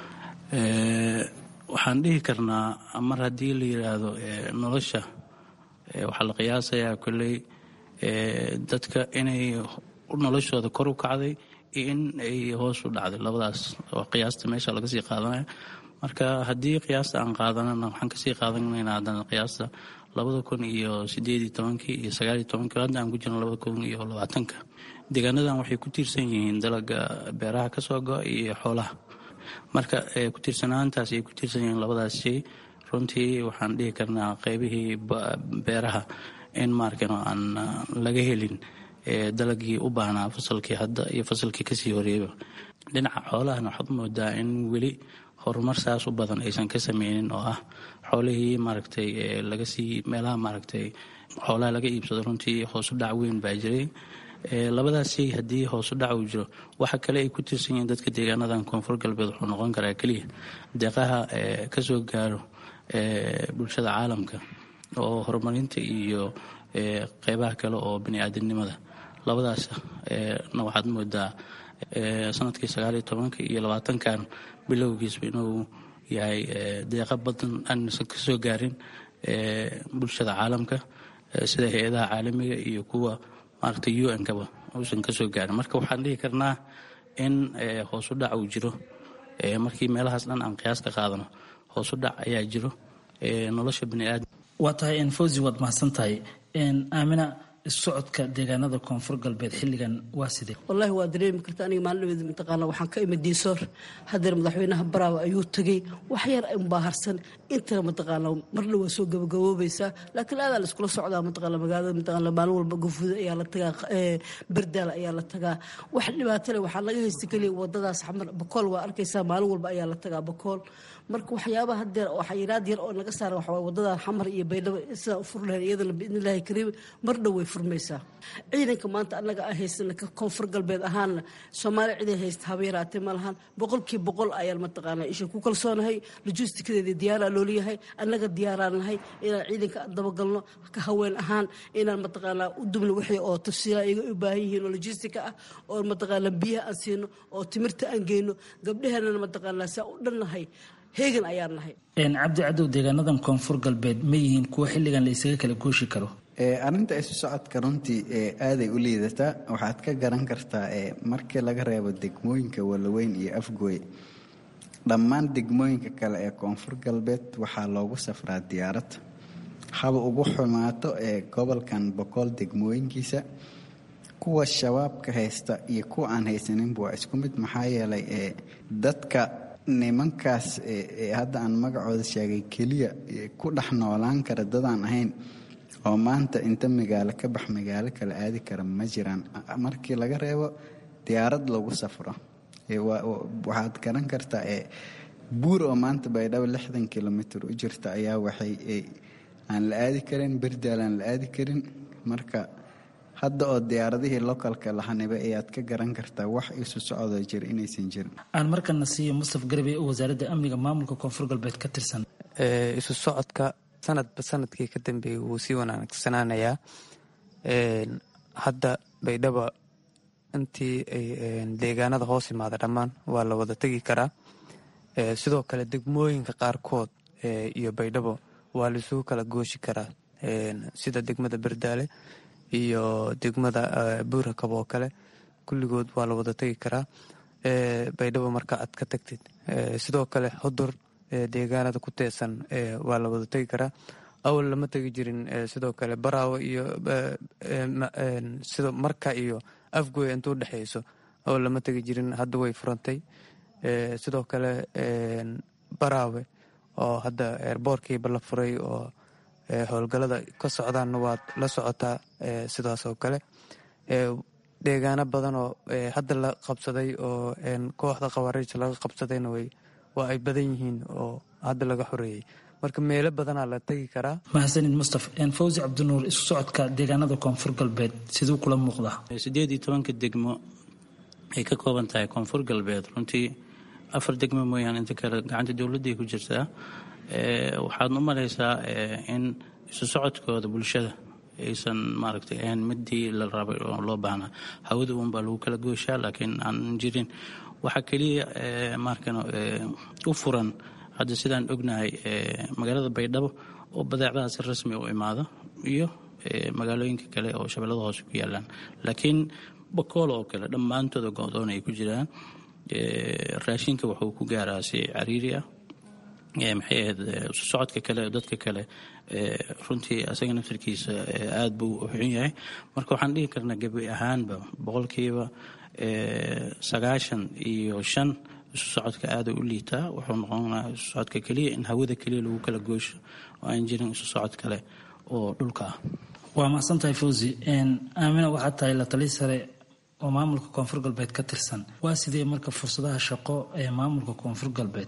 waxaan dhihi karnaa mar haddii la yiraahdo nolosha waxaa la qiyaasayaa kolley dadka inay noloshooda kor u kacday iyo in ay hoos u dhacday labadaas oo qiyaasta meesha laga sii qaadanaya marka haddii qiyaasta aan qaadanana waxaan kasii qaadanaynaa haddana qiyaasta labada kun iyo sideedii tobankii iyo sagaaliyo tobankii hadda aan ku jirno labada kun iyo labaatanka deegaanadan waxay ku tiirsan yihiin dalaga beeraha kasoo go-a iyo xoolaha marka ku tiirsanaantaas ay ku tiirsan yihiin labadaas shay runtii waxaan dhihi karnaa qeybihii beeraha in maarkano aan laga helin dalagii u baahnaa fasalkii hadda iyo fasalkii kasii horeeyaba dhinaca xoolahana waxaad moodaa in weli horumar saas u badan aysan ka sameynin oo ah xoolihii maaragtay lagasii meelaha maaragtay xoolaha laga iibsado runtii hoosu dhac weyn baa jiray labadaas shay haddii hoosu dhac uu jiro waxa kale ay ku tiirsan yihiin dadka deegaanadan koonfur galbeed wuxuu noqon karaa keliya deeqaha kasoo gaaro bulshada caalamka oo horumarinta iyo qeybaha kale oo bani-aadamnimada labadaas na waxaad moodaa sanadkii sagaaliyo tobanka iyo labaatankan bilowgiisba inuu yahay deeqa badan aansan ka soo gaarin bulshada caalamka sida hay-adaha caalamiga iyo kuwa maaragtay u n kaba uusan ka soo gaarin marka waxaan dhihi karnaa in hoosu dhac uu jiro markii meelahaas dhan aan qiyaas ka qaadano hoosu dhac ayaa jiro nolosha baniaadam waa tahay enfosi waad mahadsan tahay aamina socodka deegaanada koonfur galbeed xilligan waa sidee wallaahi waa dareemi karta aniga maalinadeeda mataqaana waxaan ka imid diisoor hadeer madaxweynaha baraawe ayuu tegey wax yar unbaaharsan intana mataqaana marna waa soo gabagaboobaysaa laakiin aadaa la iskula socdaa mataqaana magaalada mataqaana maalin walba gafuuda ayaa la tagaa bardaal ayaa la tagaa wax dhibaato leh waxaa laga haysta keliya wadadaas xamar bakool waa arkaysaa maalin walba ayaa la tagaa bakool marka waxyaabaha hadeer oo xayiraad yar oo naga saara waxaa wadadan xamar iyo baydhabo sidaa u furi lahayn iyadana biidnillaahi kariim mar dhow way furmaysaa ciidanka maanta annaga aan haysana ka koonfur galbeed ahaanna soomaaliya ciday haysta haba yaraatee ma lahan boqolkii boqol ayaan mataqaanaa isha ku kalsoonahay lojistikadeeda diyaaraa looliyahay annaga diyaaraan nahay inaan ciidanka dabagalno ka haween ahaan inaan mataqaanaa u dubno wixii oo tafsiila iga u baahan yihiin oo lojistika ah oo mataqaanaa biyaha aan siino oo timirta aan geyno gabdhaheenana mataqaanaa saa u dhannahay heegan ayaan nahay cabdi cadow deegaanadan koonfur galbeed ma yihiin kuwa xilligan la isaga kala gooshi karo arrinta isu socodka runtii aaday u liidataa waxaad ka garan kartaa markii laga reebo degmooyinka walaweyn iyo afgooy dhammaan degmooyinka kale ee koonfur galbeed waxaa loogu safraa diyaarad haba ugu xumaato ee gobolkan boqol degmooyinkiisa kuwa shabaabka haysta iyo kuwa aan haysaninba waa isku mid maxaa yeelay dadka nimankaas hadda aan magacooda sheegay keliya ku dhex noolaan kara dadaan ahayn oo maanta inta magaalo ka bax magaalo kale aadi kara ma jiraan markii laga reebo diyaarad lagu safro waxaad garan kartaa buur oo maanta baydhabo lixdan kilomitr u jirta ayaa waxay aan la aadi karin berdaal aan la aadi karin marka hadda oo diyaaradihii localka lahanibay ayaad ka garan kartaa wax isu socdoo jira inaysan jirin aan markana siiyo mustaf garbe oo wasaaradda amniga maamulka koonfur galbeed ka tirsan isu socodka sanadba sanadkii ka dambeeyey wuu sii wanaagsanaanayaa hadda baydhabo intii ay deegaanada hoos imaada dhammaan waa la wada tegi karaa sidoo kale degmooyinka qaarkood iyo baydhabo waa laisugu kala gooshi karaa sida degmada berdaale iyo degmada buurakab oo kale kulligood waa la wada tegi karaa baydhabo marka aad ka tagtid sidoo kale xudur deegaanada ku teesan waa la wada tegi karaa awal lama tegi jirin sidoo kale baraawo iyo sida marka iyo afgoy intuu dhexeyso awal lama tegi jirin hadda way furantay sidoo kale baraawe oo hadda eerboorkiiba la furay oo howlgalada ka socdaanna waad la socotaa sidaas oo kale deegaano badan oo hadda la qabsaday oo kooxda khawaariijta laga qabsadayna way waa ay badan yihiin oo hadda laga xoreeyey marka meelo badanaa la tegi karaa mahadsanid mustaf fawsi cabdinuur isu socodka deegaanada koonfur galbeed siduu kula muuqdaa sideed iyo tobanka degmo ay ka kooban tahay koonfur galbeed runtii afar degmo mooyaane inta kale gacanta dowladday ku jirtaa waxaad u malaysaa in isu socodkooda bulshada aysan maaragtay ahayn midii la rabay oo loo baahnaa hawada uunbaa lagu kala gooshaa laakiin aan jirin waxaa keliya markan u furan hadda sidaan ognahay magaalada baydhabo oo badeecadaha si rasmi u imaado iyo magaalooyinka kale oo shabeellada hoose ku yaalaan laakiin bakool oo kale dhammaantooda go-doon ay ku jiraan raashinka wuxuu ku gaaraa si cariiri ah maxay ahayd isu socodka kale dadka kale runtii asaga naftarkiisa aada buu u xun yahay marka waxaan dhihi karnaa gebi ahaanba boqolkiiba sagaashan iyo shan isu socodka aada u liitaa wuxuu noqonaa isu socodka keliya in hawada keliya lagu kala goosho oo aan jirin isu socod kale oo dhulka ah waa mahadsan tahay fawzi aamina waxaad tahay la tali sare oo maamulka koonfur galbeed ka tirsan waa sidee marka fursadaha shaqo ee maamulka koonfur galbeed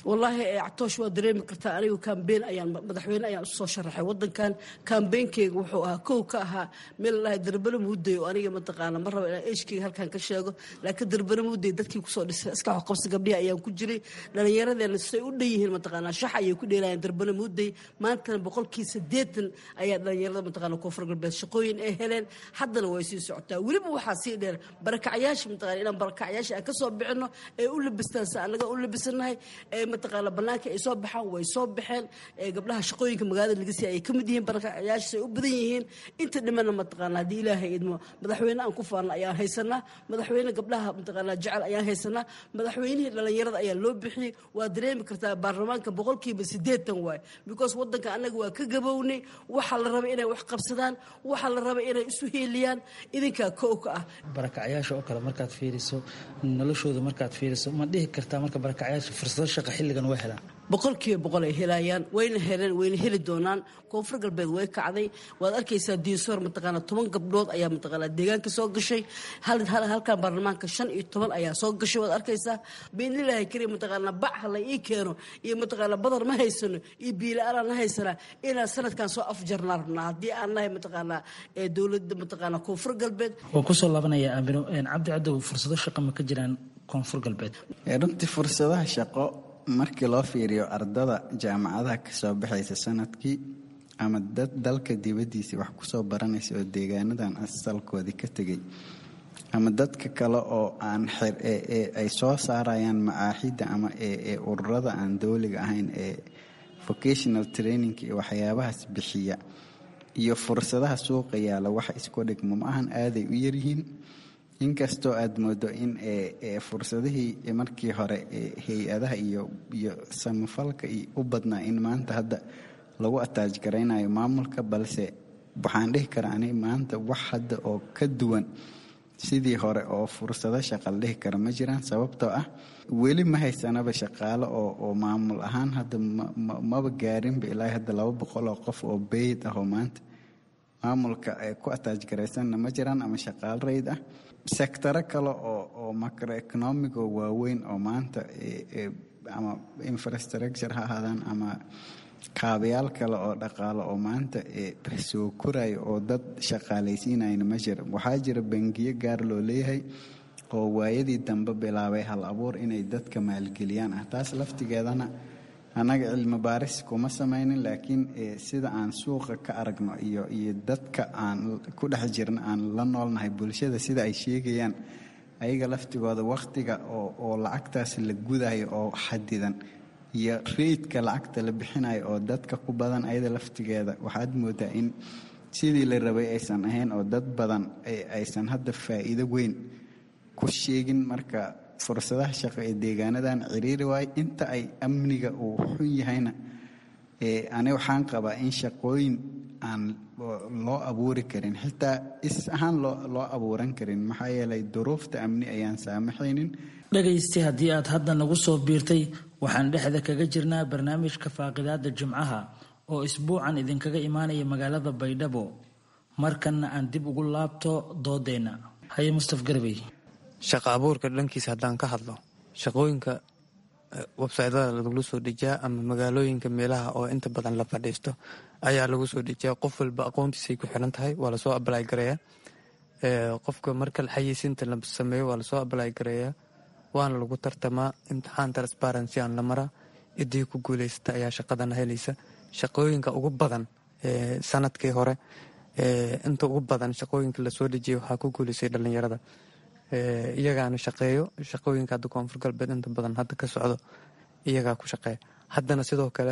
wallaahi catoosh waa dareemi kartaa anigu kambeyn ayaan madaxweyne ayaan usoo sharaxay wadankan kambeynkeyga wuxuu ahaa kow ka ahaa meel lalahay darbana muuday oo aniga mataqaana ma raba inaan eshkeyga halkan ka sheego laakiin darbana muuday dadkii kusoo dhisay iska waxqabsi gabdhihi ayaan ku jiray dhallinyaradeena say u dhan yihiin mataqaana shax ayay ku dheelayaan darbana muuday maantana boqolkii siddeetan ayaa dhallinyarada mataqaana koonfur galbeed shaqooyin ay heleen haddana way sii socotaa weliba waxaa sii dheer barakacyaasha mataqaana inaan barakacyaasha aan ka soo bixino ee u labistaan sa annaga u labisanahay ee mataqaana bannaanka ay soo baxaan way soo baxeen ee gabdhaha shaqooyinka magaalada laga siiya ay ka mid yihiin barakacyaasha say u badan yihiin inta dhimana mataqaana haddii ilaahay idmo madaxweyne aan ku faanna ayaan haysanaa madaxweyne gabdhaha mataqaana jecel ayaan haysanaa madaxweynihii dhallinyarada ayaa loo bixiyey waa dareemi kartaa baarlamaanka boqolkiiba siddeetan waay because wadanka annaga waa ka gabownay waxaa la rabay inay wax qabsadaan waxaa la rabay inay isu heeliyaan idinkaa kow ka ah barakacyaasha oo kale markaad fiiriso noloshooda markaad fiiriso ma dhihi kartaa marka barakacyaasha fursado shaqa xilligan way helaan boqolkiiba boqol ay helayaan wayna heleen wayna heli doonaan koonfur galbeed way kacday waad arkaysaa diinsoor mataqaana toban gabdhood ayaa mataqaana deegaanka soo gashay halkan baarlamaanka shan iyo toban ayaa soo gashay waad arkaysaa biidnilaahi kariim mataqaana bac hala ii keeno iyo mataqaana badar ma haysano iyo biila-aanaan na haysanaa inaan sanadkan soo afjarnaa rabnaa haddii aan nahay mataqaana dowladda mataqaana koonfur galbeed waan kusoo laabanaya aamino cabdi cadow fursado shaqa ma ka jiraan koonfur galbeed runtii fursadaha shaqo markii loo fiiriyo ardada jaamacadaha kasoo baxaysa sanadkii ama dad dalka dibadiisa wax kusoo baranaysa oo deegaanadan asalkoodii ka tegay ama dadka kale oo aan ay soo saarayaan macaaxidda ama ee ururada aan dowliga ahayn ee vocational training iyo waxyaabahaas bixiya iyo fursadaha suuqa yaala wax isku dhigmo ma ahan aaday u yaryihiin inkastoo aada moodo in fursadihii markii hore hay-adaha iyo iyo samafalka u badnaa in maanta hadda lagu ataaj garaynayo maamulka balse waxaan dhihi karaa ani maanta wax hadda oo ka duwan sidii hore oo fursado shaqa la dhihi kara ma jiraan sababtoo ah weli ma haysanaba shaqaalo oo maamul ahaan hadda maba gaarinba ilaa hadda laba boqol oo qof oo beyd ah oo maanta maamulka ku ataaj garaysanna ma jiraan ama shaqaalo rayd ah sectaro kale oo macroeconomic oo waaweyn oo maanta ama infrastructure ha ahaadaan ama kaabayaal kale oo dhaqaalo oo maanta soo korayo oo dad shaqaalaysiinayna ma jira waxaa jira bangiyo gaar loo leeyahay oo waayadii dambe bilaabay hal abuur inay dadka maalgeliyaan ah taas laftigeedana annaga cilmi baaris kuma samaynin laakiin sida aan suuqa ka aragno iyo iyo dadka aan ku dhex jirna aan la noolnahay bulshada sida ay sheegayaan ayaga laftigooda wakhtiga oo lacagtaas la gudayo oo xadidan iyo reydka lacagta la bixinayo oo dadka ku badan ayada laftigeeda waxaad moodaa in sidii la rabay aysan ahayn oo dad badan aysan hadda faa'iido weyn ku sheegin marka fursadaha shaqo ee deegaanadan ciriiri waayo inta ay amniga uu xun yahayna ani waxaan qabaa in shaqooyin aan loo abuuri karin xitaa is ahaan loo abuuran karin maxaa yeelay duruufta amni ayaan saamaxaynin dhegaysti haddii aad hadda nagu soo biirtay waxaan dhexda kaga jirnaa barnaamijka faaqidaada jimcaha oo isbuucan idinkaga imaanaya magaalada baydhabo markanna aan dib ugu laabto doodeenna haye mustaf garbey shaqa abuurka dhankiisa haddaan ka hadlo shaqooyinka websytada lagula soo dejiyaa ama magaalooyinka meelaha oo inta badan la fadhiisto ayaa lagu soo dejiyaa qof walba aqoontiisay ku xiran tahay waa lasoo ablay gareeyaa qofka marka xayeysiinta la sameeyo waa lasoo ablay gareeyaa waana lagu tartamaa imtixaan transparency aan la maraa ciddii ku guuleysata ayaa shaqadana helaysa shaqooyinka ugu badan sanadkii hore inta ugu badan shaqooyinka lasoo dejiyay waxaa ku guuleysay dhalinyarada iyagaana shaqeeyo shaqooyinka hadda koonfur galbeed inta badan hadda ka socdo iyagaa ku shaqeeya haddana sidoo kale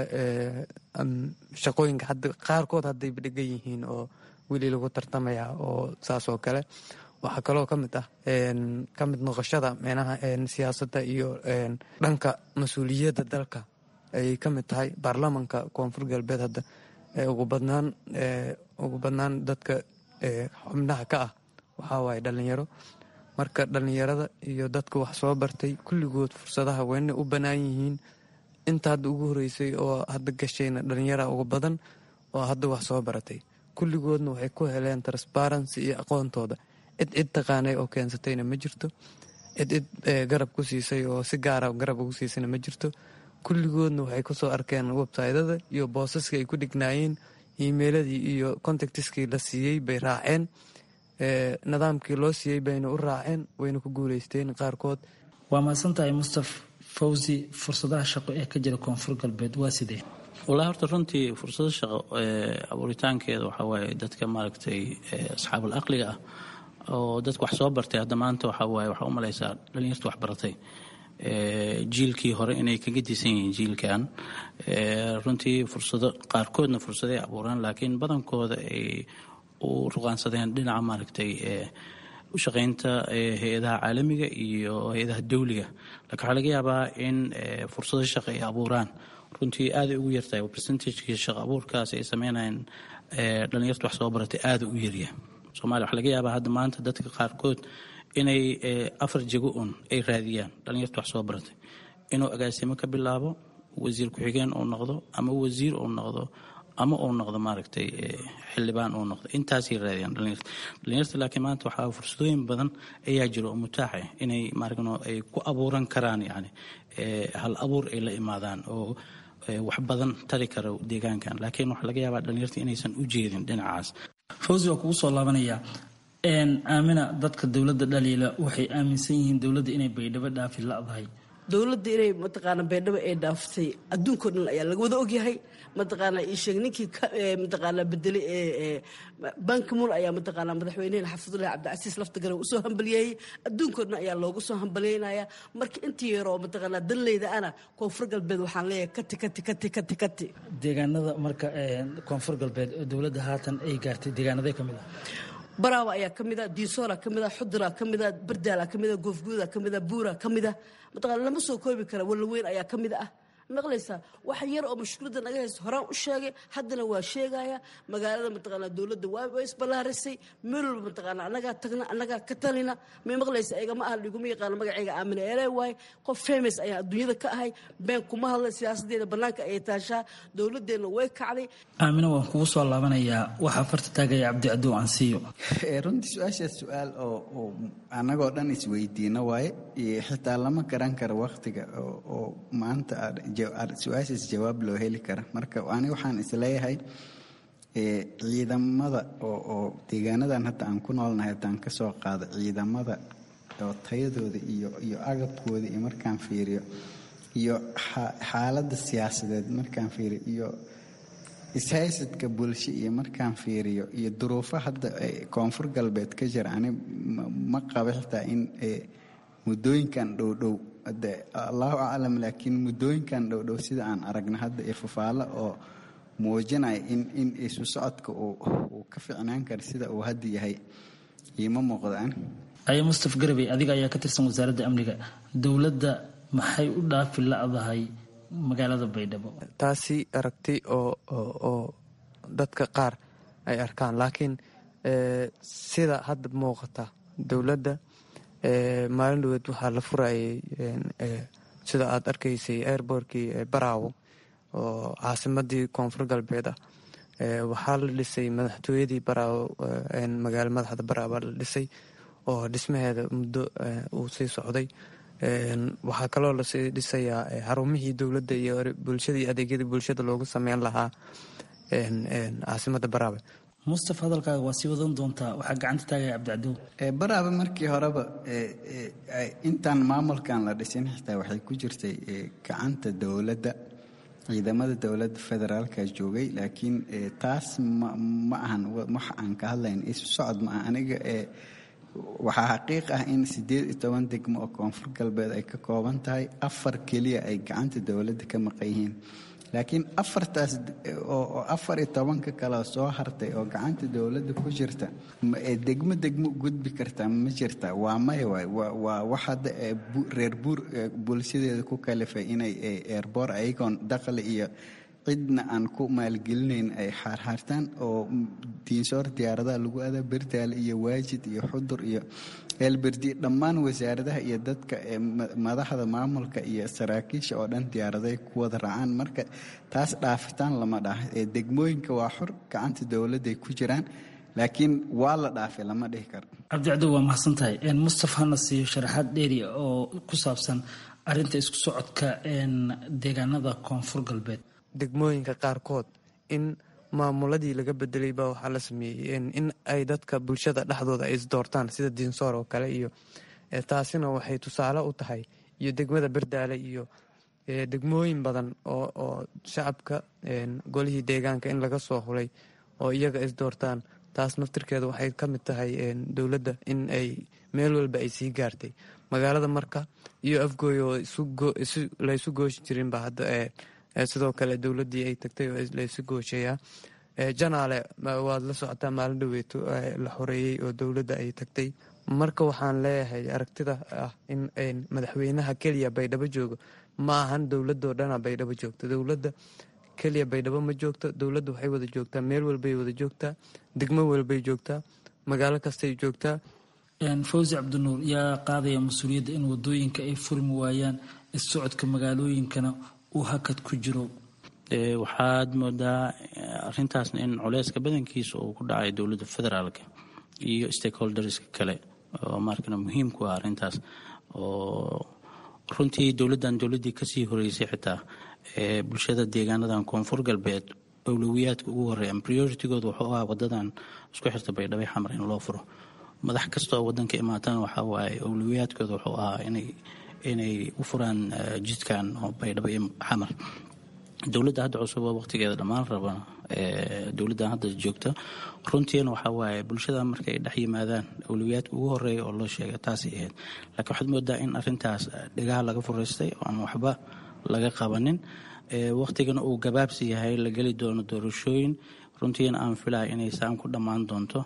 shaqooyinka qaarkood haddayba dhegan yihiin oo weli lagu tartamaya oo saas oo kale waxaa kaloo ka mid ah ka mid noqoshada meenaha siyaasadda iyo dhanka mas-uuliyadda dalka ayay ka mid tahay baarlamanka koonfur galbeed hadda ugu badnaan ugu badnaan dadka xubnaha ka ah waxaa waaye dhalinyaro marka dhalinyarada iyo dadka wax soo bartay kulligood fursadaha wayna u bannaan yihiin inta hadda ugu horeysay oo hadda gashayna dhalinyara uga badan oo hadda wax soo baratay kulligoodna waxay ku heleen transparency iyo aqoontooda cid cid taqaanay oo keensatayna ma jirto cid cid garab ku siisay oo si gaara garab ugu siisayna ma jirto kulligoodna waxay kusoo arkeen websytada iyo boosaskii ay ku dhignaayeen emailadii iyo contactiskii la siiyey bay raaceen nidaamkii loo siiyey bayna u raaceen wayna ku guuleysteen qaarkood waa mahadsantahay mustaf fawsi fursadaha shaqo ee ka jira koonfur galbeed waa sidee walahi horta runtii fursado shaqo abuuritaankeeda waxaa waaye dadka maaragtay asxaabul aqliga ah oo dadka wax soo bartay hadda maanta waxaa waaye waxaa u malaysaa dhalinyarta wax baratay jiilkii hore inay kaga disan yihiin jiilkan runtii fursado qaarkoodna fursaday abuuraan laakiin badankooda ay u ruqaansadeen dhinaca maaragtay u shaqaynta hay-adaha caalamiga iyo hay-adaha dawliga laakiin waxaa laga yaabaa in fursado shaqo ay abuuraan runtii aaday ugu yartahay percentagekii shaqo abuurkaas ay sameynayeen dhalinyarta wax soo baratay aada u yarya somalia waxaa laga yaabaa hadda maanta dadka qaarkood inay afar jego un ay raadiyaan dhalinyarta wax soo baratay inuu agaasimo ka bilaabo wasiir ku-xigeen uu noqdo ama wasiir uu noqdo ama uu noqdo maaragtay xildhibaan uu noqdo intaasay raadiyaan dhalinyarta dhalinyarta laakiin maanta waxaa fursadooyin badan ayaa jiro oo mutaaxa inay maaragno ay ku abuuran karaan yani hal abuur ay la imaadaan oo wax badan tari kara deegaankan laakiin waxaa laga yaabaa dhalinyarta inaysan u jeedin dhinacaas fawsi waa kugu soo laabanaya aamina dadka dowladda dhaliila waxay aaminsan yihiin dowladda inay baydhabo dhaafi ladahay dowladda inay mataqaana baydhabo ay dhaaftay adduunkao dhan ayaa laga wada ogyahay mataqaana ii sheeg ninkii mataqaana bedelay ee bankimun ayaa mataqaana madaxweynehena xafidullahi cabdicasiis laftagare usoo hambalyeeyey adduunkao dhan ayaa loogu soo hambalyeynaya marka intii yaroo mataqaana danleyda ana koonfur galbeed waxaan leeyahay kati kati kati kati kati deegaanada marka koonfur galbeed dowladda haatan ay gaartay deegaanaday ka mid ah baraawa ayaa ka mid a diisoora ka mid a xudura ka mid a bardaala ka mid a goofguuda ka mid a buura ka mid a mataqaana lama soo koobi kara wallaweyn ayaa ka mid ah maqlaysaa wax yar oo mashkuuladda naga haysto horaan u sheegay haddana waa sheegaya magaalada mataqaana dowladda waa isballaarisay meel walba mataqaana annagaa tagna annagaa ka talina may maqlaysa igama aha liguma yaqaano magacayga aamina eree waaye qof famous ayaa adduunyada ka ahay been kuma hadla siyaasaddeeda bannaanka ayay taashaa dowladdeenna way kacday aamina waan kugu soo laabanayaa waxaa farta taagaya cabdicadow ansiyo runtii su-aashaas su-aal oo annagoo dhan isweydiino waaye xitaa lama garan karo wakhtiga oo maanta su-aashaas jawaab loo heli kara marka ani waxaan isleeyahay ciidamada oo deegaanadan hadda aan ku noolnahay haddaan ka soo qaado ciidamada oo tayadooda iyo iyo agabkooda iyo markaan fiiriyo iyo xaaladda siyaasadeed markaan fiiriyo iyo ishaysadka bulsho iyo markaan fiiriyo iyo duruufo hadda koonfur galbeed ka jira ani ma qabo xitaa in muddooyinkan dhowdhow de allahu aclam laakiin muddooyinkan dhowdhow sida aan aragna hadda ee fafaalo oo muujinaya in in isu socodka uu ka ficnaan kara sida uu hadda yahay iima muuqdaan aya mustaf garabey adiga ayaa ka tirsan wasaaradda amniga dowladda maxay u dhaafi la'dahay magaalada baydhabo taasi aragti oo oo dadka qaar ay arkaan laakiin sida hadda muuqata dowladda maalin dhaweed waxaa la furayay sida aad arkaysay airbortkii baraawo oo caasimadii koonfur galbeed ah waxaa la dhisay madaxtooyadii baraawo magaalo madaxda baraawo la dhisay oo dhismaheeda muddo uu sii socday waxaa kaloo lasii dhisayaa xarumihii dowladda iyo bulshadii adeegyadii bulshada loogu sameyn lahaa caasimada baraawe mustaf hadalkaaga waa sii wadan doontaa waxaa gacanta taagaya cabdicadow baraabe markii horeba intaan maamulkan la dhisin xitaa waxay ku jirtay gacanta dowladda ciidamada dowladda federaalka joogay laakiin taas ma ahan wax aan ka hadlayn isu socod ma aha aniga waxaa xaqiiq ah in siddeed iyo toban degmo oo koonfur galbeed ay ka kooban tahay afar keliya ay gacanta dowladda ka maqan yihiin laakiin afartaas oo afar iyo tobanka kale soo hartay oo gacanta dowladda ku jirta degmo degmo gudbi kartaa ma jirta waa maya waay waa wax hadda reer buur bulshadeeda ku kalifay inay eerboor ayagoon dakhli iyo cidna aan ku maalgelinayn ay xaarxaartaan oo diinsoor diyaaradaha lagu adaa berdaale iyo waajid iyo xudur iyo eelberdi dhammaan wasaaradaha iyo dadka madaxda maamulka iyo saraakiisha oo dhan diyaaraday ku wada raacaan marka taas dhaafitaan lama dhaha degmooyinka waa xor gacanta dowladday ku jiraan laakiin waa la dhaafay lama dhihi karo cabdicado waa mahadsan tahay mustaf hana siiyo sharaxaad dheeri oo ku saabsan arinta isku socodka deegaanada koonfur galbeed degmooyinka qaarkood in maamuladii laga bedelay baa waxaa la sameeyey in ay dadka bulshada dhexdooda ay isdoortaan sida diinsoor oo kale iyo taasina waxay tusaale u tahay iyo degmada berdaale iyo degmooyin badan oo shacabka golihii deegaanka in laga soo hulay oo iyaga isdoortaan taas naftirkeeda waxay ka mid tahay dowladda in ay meel walba ay sii gaartay magaalada marka iyo afgooy oo laysu gooshi jirinba hadda sidoo kale dowladdii ay tagtay oo laysu gooshayaa janaale waad la socotaa maalin dhaweeto la xoreeyey oo dowladda ay tagtay marka waxaan leeyahay aragtida ah in madaxweynaha keliya baydhabo joogo ma ahan dowladoo dhana baydhabo joogto dowladda keliya baydhabo ma joogto dowladda waxay wada joogtaa meel walbay wada joogtaa degmo walbay joogtaa magaalo kastay joogtaa fawsi cabdinuur yaa qaadaya mas-uuliyadda in wadooyinka ay furmi waayaan issocodka magaalooyinkana uu hakad ku jiro waxaad moodaa arintaasna in culeyska badankiisa uu ku dhacay dowladda federaalka iyo stakeholderska kale oo markana muhiim ku ah arintaas oo runtii dowladdan dowladdii kasii horeysay xitaa ee bulshada deegaanadan koonfur galbeed awlowiyaadka ugu horeeya prioritigooda wuxuu ahaa wadadan isku xirta baydhabo xamar in loo furo madax kasta oo wadanka imaatana waxaa waaye awlowiyaadkooda wuxuu ahaa inay inay u furaan jidkan oo baydhabo iyo xamar dowladda hadda cusub oo waqtigeeda dhammaan raba dowladdan hadda joogta runtiina waxaa waaye bulshada markay dhex yimaadaan awlowiyaadka ugu horeeya oo loo sheega taasay ahayd laakiin waxaad moodaa in arintaas dhegaha laga furaystay oo aan waxba laga qabanin waqtigana uu gabaabsi yahay la geli doono doorashooyin runtiina aan filaya inay saan ku dhammaan doonto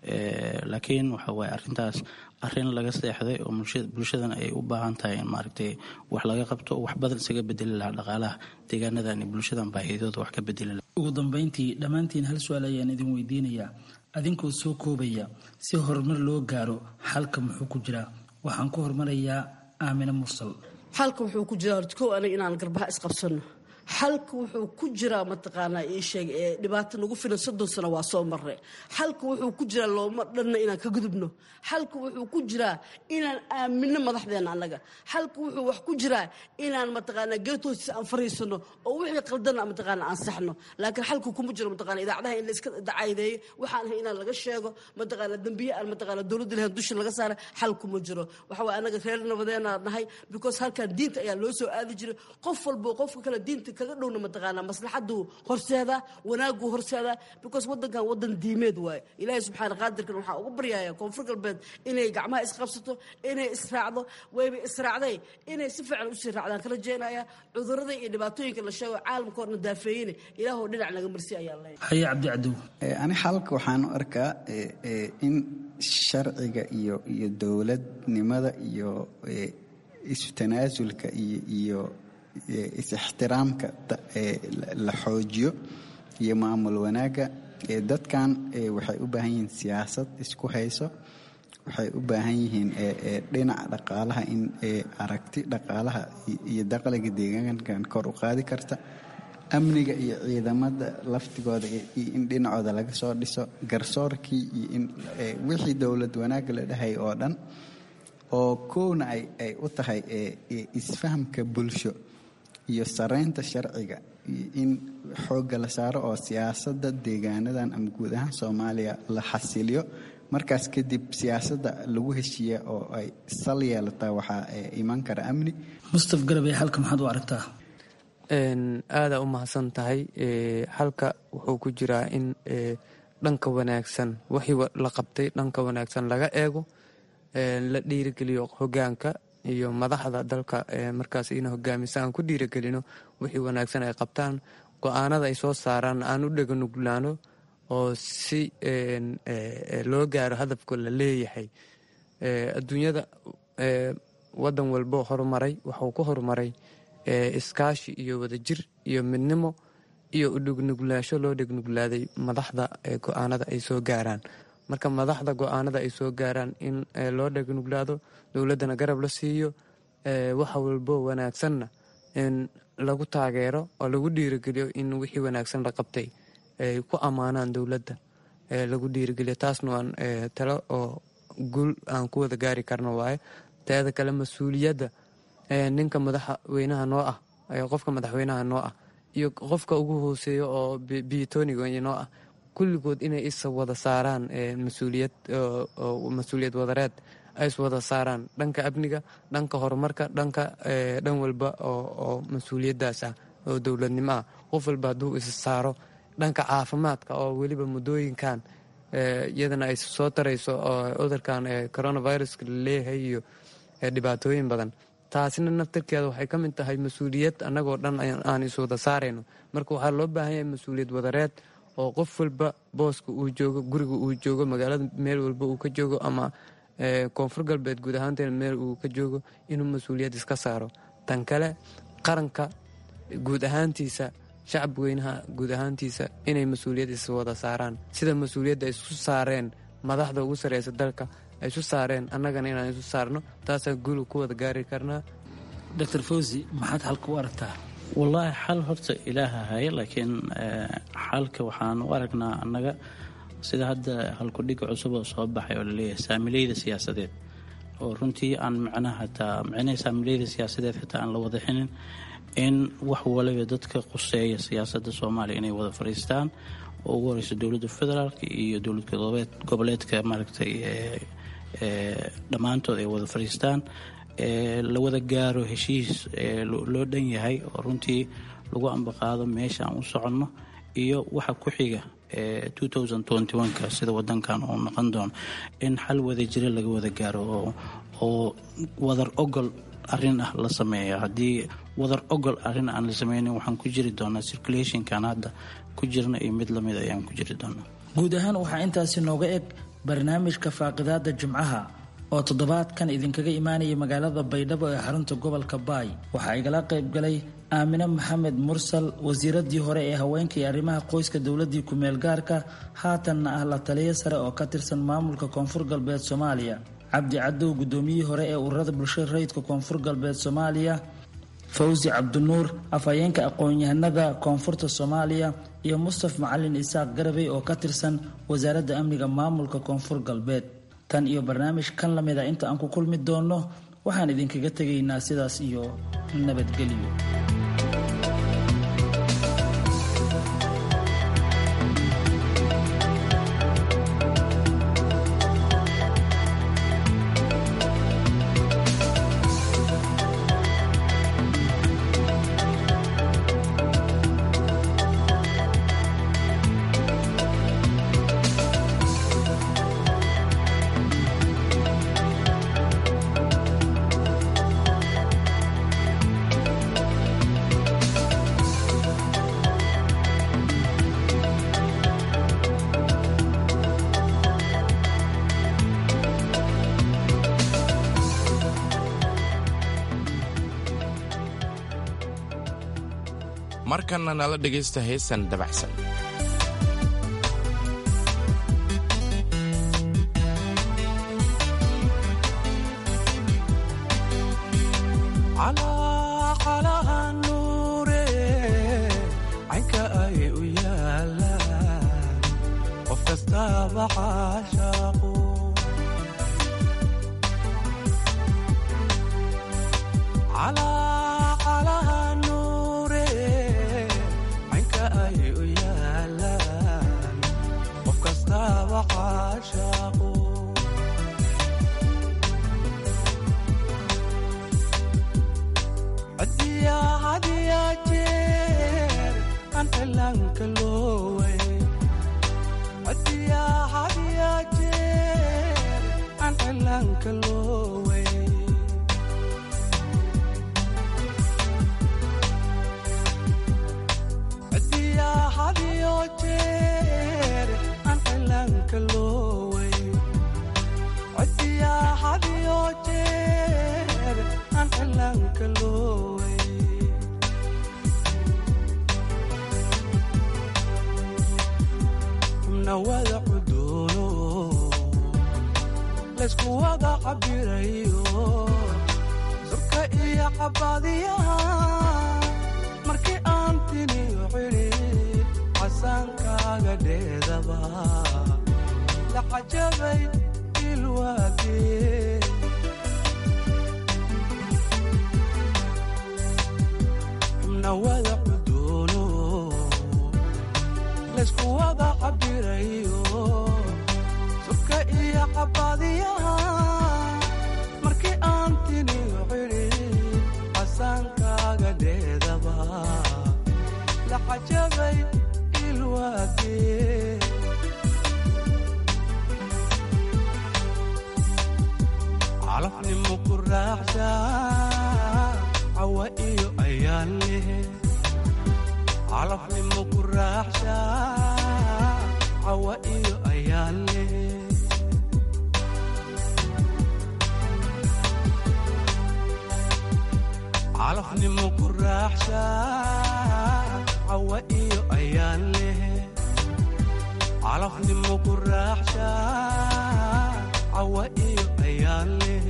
laakiin waxa waaye arintaas arin laga seexday oo bulshadana ay u baahan tahay in maaragtay wax laga qabto wax badan isaga bedeli lahaa dhaqaalaha deegaanadan iyo bulshadan baahidooda wax ka bedeli lahaa ugu dambeyntii dhammaantiin hal su-aal ayaan idin weydiinayaa adinkoo soo koobaya si horumar loo gaaro xalka muxuu ku jiraa waxaan ku horumarayaa aamine mursal xalka wuxuu ku jiraa horta kow aniga inaan garbaha isqabsano xalka wuxuu ku jiraa mataqaanaa ii sheeg ee dhibaato nagu filan soddon sano waa soo marre xalka wuxuu ku jiraa looma dhanna inaan ka gudubno xalka wuxuu ku jiraa inaan aamino madaxdeena annaga xalka wuxuu wax ku jiraa inaan mataqaanaa geed hoostiisa aan fariisano oo wixii qaldana mataqaana aan saxno laakiin xalka kuma jiro mataqaana idaacadaha in la iska dacaydeeyo waxaan ahay inaan laga sheego mataqaana dembiye aan mataqaana dowladda lahayn dusha laga saara xal kuma jiro waxa waye annaga reer nabadeena nahay because halkan diinta ayaa loo soo aadi jiray qof walbo qofka kale diinta kaga dhowna mataqaanaa maslaxaduu horseedaa wanaaguu horseedaa because wadankan wadan diimeed waaye ilaahay subxaana qaadirkan waxaa ugu baryaya koonfur galbeed inay gacmaha isqabsato inay israacdo wayba israacday inay si fiican usii raacdaan ka rajeynaya cudurada iyo dhibaatooyinka la sheego caalamka orna daafeeyine ilaahoo dhinac naga marsi ayaa leeyahay haye cabdi cadow ani xalka waxaan u arkaa in sharciga iyo iyo dowladnimada iyo isu tanaasulka iyo iyo is-ixtiraamka la xoojiyo iyo maamul wanaagga dadkan waxay u baahan yihiin siyaasad isku hayso waxay u baahan yihiin dhinaca dhaqaalaha in aragti dhaqaalaha iyo dakhliga deegaankan kor u qaadi karta amniga iyo ciidamada laftigooda in dhinacooda laga soo dhiso garsoorkii iyo in wixii dowlad wanaagga la dhahay oo dhan oo kowna ay u tahay isfahamka bulsho iyo saraynta sharciga in xoogga la saaro oo siyaasadda deegaanadan ama guud ahaan soomaaliya la xasiliyo markaas kadib siyaasadda lagu heshiiya oo ay sal yeelataa waxaa iman kara amni mustaf garabey halka maxaad u aragtaa aadaa u mahadsan tahay halka wuxuu ku jiraa in dhanka wanaagsan wixii la qabtay dhanka wanaagsan laga eego la dhiirigeliyo hogaanka iyo madaxda dalka markaas ina hogaamisa aan ku dhiiragelino wixii wanaagsan ay qabtaan go-aanada ay soo saaraan aan u dheganuglaano oo si loo gaaro hadafka la leeyahay adduunyada wadan walbo horumaray waxuu ku horumaray iskaashi iyo wadajir iyo midnimo iyo udhegnuglaasho loo dhegnugulaaday madaxda go-aanada ay soo gaaraan marka madaxda go-aanada ay soo gaaraan in loo dhegnuglaado dowladdana garab la siiyo waxa walbo wanaagsanna in lagu taageero oo lagu dhiirigeliyo in wixii wanaagsan la qabtay ay ku ammaanaan dowladda lagu dhiirigeliyo taasna waan talo oo guul aan ku wada gaari karno waaye teeda kale mas-uuliyadda ninka madaxweynaha noo ah qofka madaxweynaha noo ah iyo qofka ugu hooseeya oo biyotoniga noo ah kulligood inay isa wada saaraan mas-uuliyad mas-uuliyad wadareed ay is wada saaraan dhanka amniga dhanka horumarka dhanka dhan walba oo mas-uuliyaddaas ah oo dowladnimo ah qof walba hadduu is saaro dhanka caafimaadka oo weliba muddooyinkan iyadana ay soo tarayso oo cudurkan coronaviruska laleeyahay iyo dhibaatooyin badan taasina naftarkeeda waxay ka mid tahay mas-uuliyad annagoo dhan aan is wada saarayno marka waxaa loo baahan yahay mas-uuliyad wadareed oo qof walba booska uu joogo guriga uu joogo magaalada meel walba uu ka joogo ama koonfur galbeed guud ahaanteena meel uu ka joogo inuu mas-uuliyad iska saaro tan kale qaranka guud ahaantiisa shacab weynaha guud ahaantiisa inay mas-uuliyad is wada saaraan sida mas-uuliyadda ay isu saareen madaxda ugu sareysa dalka ay isu saareen annagana inaan isu saarno taasaa guul ku wada gaari karnaa doctor fawzi maxaad xalka u aragtaa wallaahi xal horta ilaaha haya laakiin xalka waxaan u aragnaa annaga sida hadda halkudhiga cusub oo soo baxay oo laleeyahay saamileyda siyaasadeed oo runtii aan micnaha hataa micnaha saamileyda siyaasadeed xitaa aan la wada xinin in wax waliba dadka quseeya siyaasadda soomaaliya inay wada fadhiistaan oo ugu horeysa dowladda federaalk iyo dowlad goboleedka maaragtay dhammaantood ay wada fadhiistaan la wada gaaro heshiis loo dhan yahay oo runtii lagu ambaqaado meesha aan u soconno iyo waxa ku xiga ka sida wadankan uu noqon doono in xal wada jira laga wada gaaro oo wadar ogol arin ah la sameeya haddii wadar ogol arin aan la sameynin waxaan ku jiri doonaa circulationkan hadda ku jirna iyo mid lamid ayaan ku jiri doonaa guud ahaan waxaa intaasi nooga eg barnaamijka faaqidaada jimcaha oo toddobaadkan idinkaga imaanaya magaalada baydhabo ee xarunta gobolka baay waxaa igala qayb galay aamine maxamed mursal wasiiradii hore ee haweenka iyo arrimaha qoyska dowladii ku-meel gaarka haatanna ah la taliyo sare oo ka tirsan maamulka koonfur galbeed soomaaliya cabdi cadow gudoomiyihii hore ee ururada bulshada rayidka koonfur galbeed soomaaliya fawsi cabdinuur afhayeenka aqoon-yahanada koonfurta soomaaliya iyo mustaf macalin isaaq garabey oo ka tirsan wasaaradda amniga maamulka koonfur galbeed tan iyo barnaamij kan lamid a inta aan ku kulmi doonno waxaan idinkaga tegaynaa sidaas iyo nabadgelyo markanna nala dhegaysta heesan dabacsan caynka ay u yaalaan qof kastaaba caashaaqu cajabay ilwaagee calafnimo ku raaxsha cawa iyo ayaan leh calafnimo ku raaxsha cawa iyo ayaan leh calafnimo ku raaxsha cawa iyo ayaan leh calafnimo ku raaxsha cawa iyo ayaan leh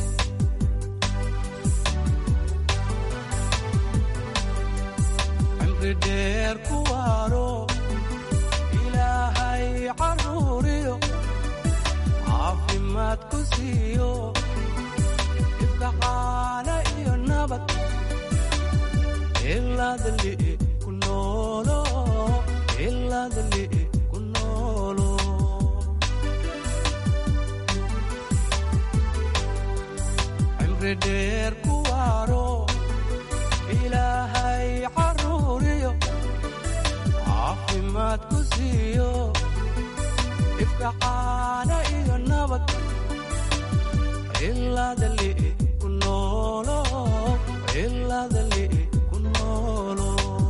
cimri dheer ku waaro ilaahay caruuriyo caafimaad ku siiyo ifkacaana iyo nabad ilaadali ku noolo ilaadali ku noolo cimri dheer ku waaro ilaahay caruuriyo caafimaad ku siiyo ifkacaana iyo nabad ilaadali ku noolo ilaadali ku noolo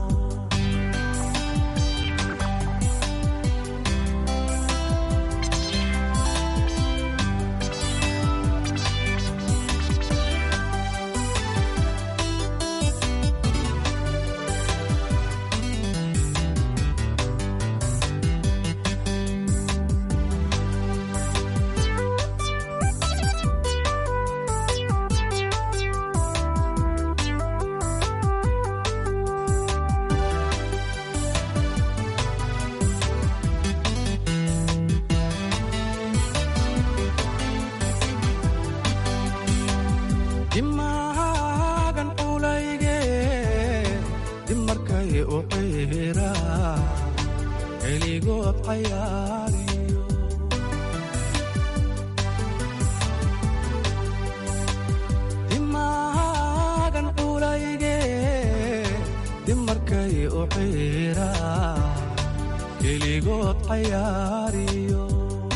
dimaagan culayge dimarkay u qiira keligood cayaariyo dimaagan culayge dimarkay u qiira keligood cayaariyo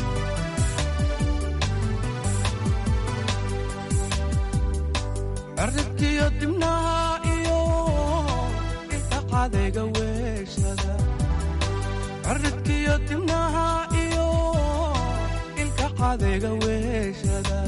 cirribkiyo dibnaha iyo ilka cadayga weeshada cirribkiyo dibnaha iyo ilka cadayga weeshada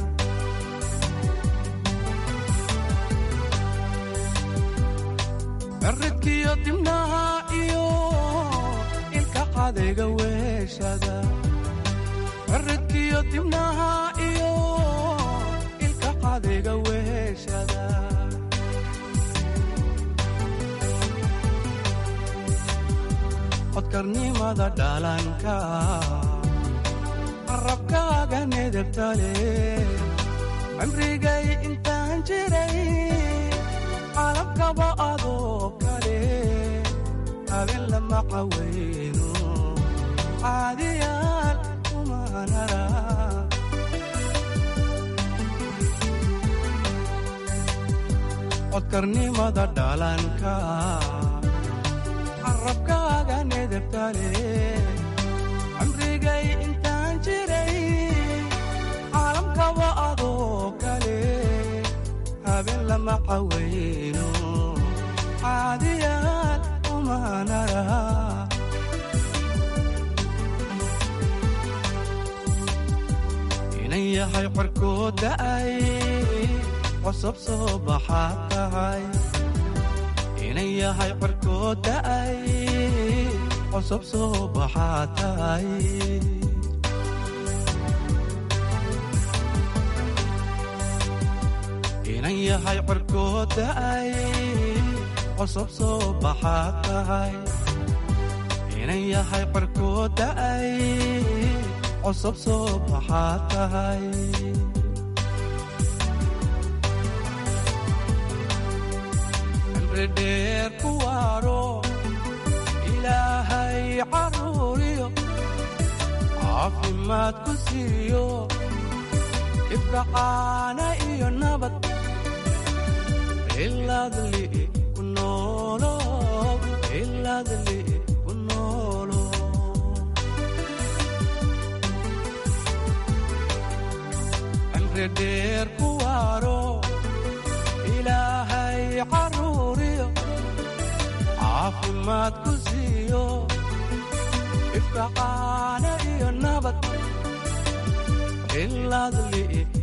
cirribkiyo dibnaha iyo ilka cadayga weeshada cirribkiyo dibnaha iyo ilka cadayga weeshada codkarnimada dhalanka carabkaaga nedebtale cimrigay intaan jiray calabkaba adoo kale habeen lama cawayno caadiyaal kumanara codkarnimada dhalanka carabkaaga nedebtale cimrigay intaan jiray caalamkaba adoo kale habeen lama cawayno caadiyaal umanara inan yahay corkood da'ay cosab soo baxaad tahay inan yahay corkood da'ay cosab soo baxaad tahay inan yahay corkood da'ay cosab soo baxaad tahay inan yahay corkood da'ay cosab soo baxaad tahay dheer ku waaro ilaahay caruuriyo caafimaad ku siiyo ifkacaana iyo nabad ilaadli ku noolo iladli ku noolo cimri dheer ku waaro ilaahay caruuriyo caafimaad ku siiyo ifka caana iyo nabad iladli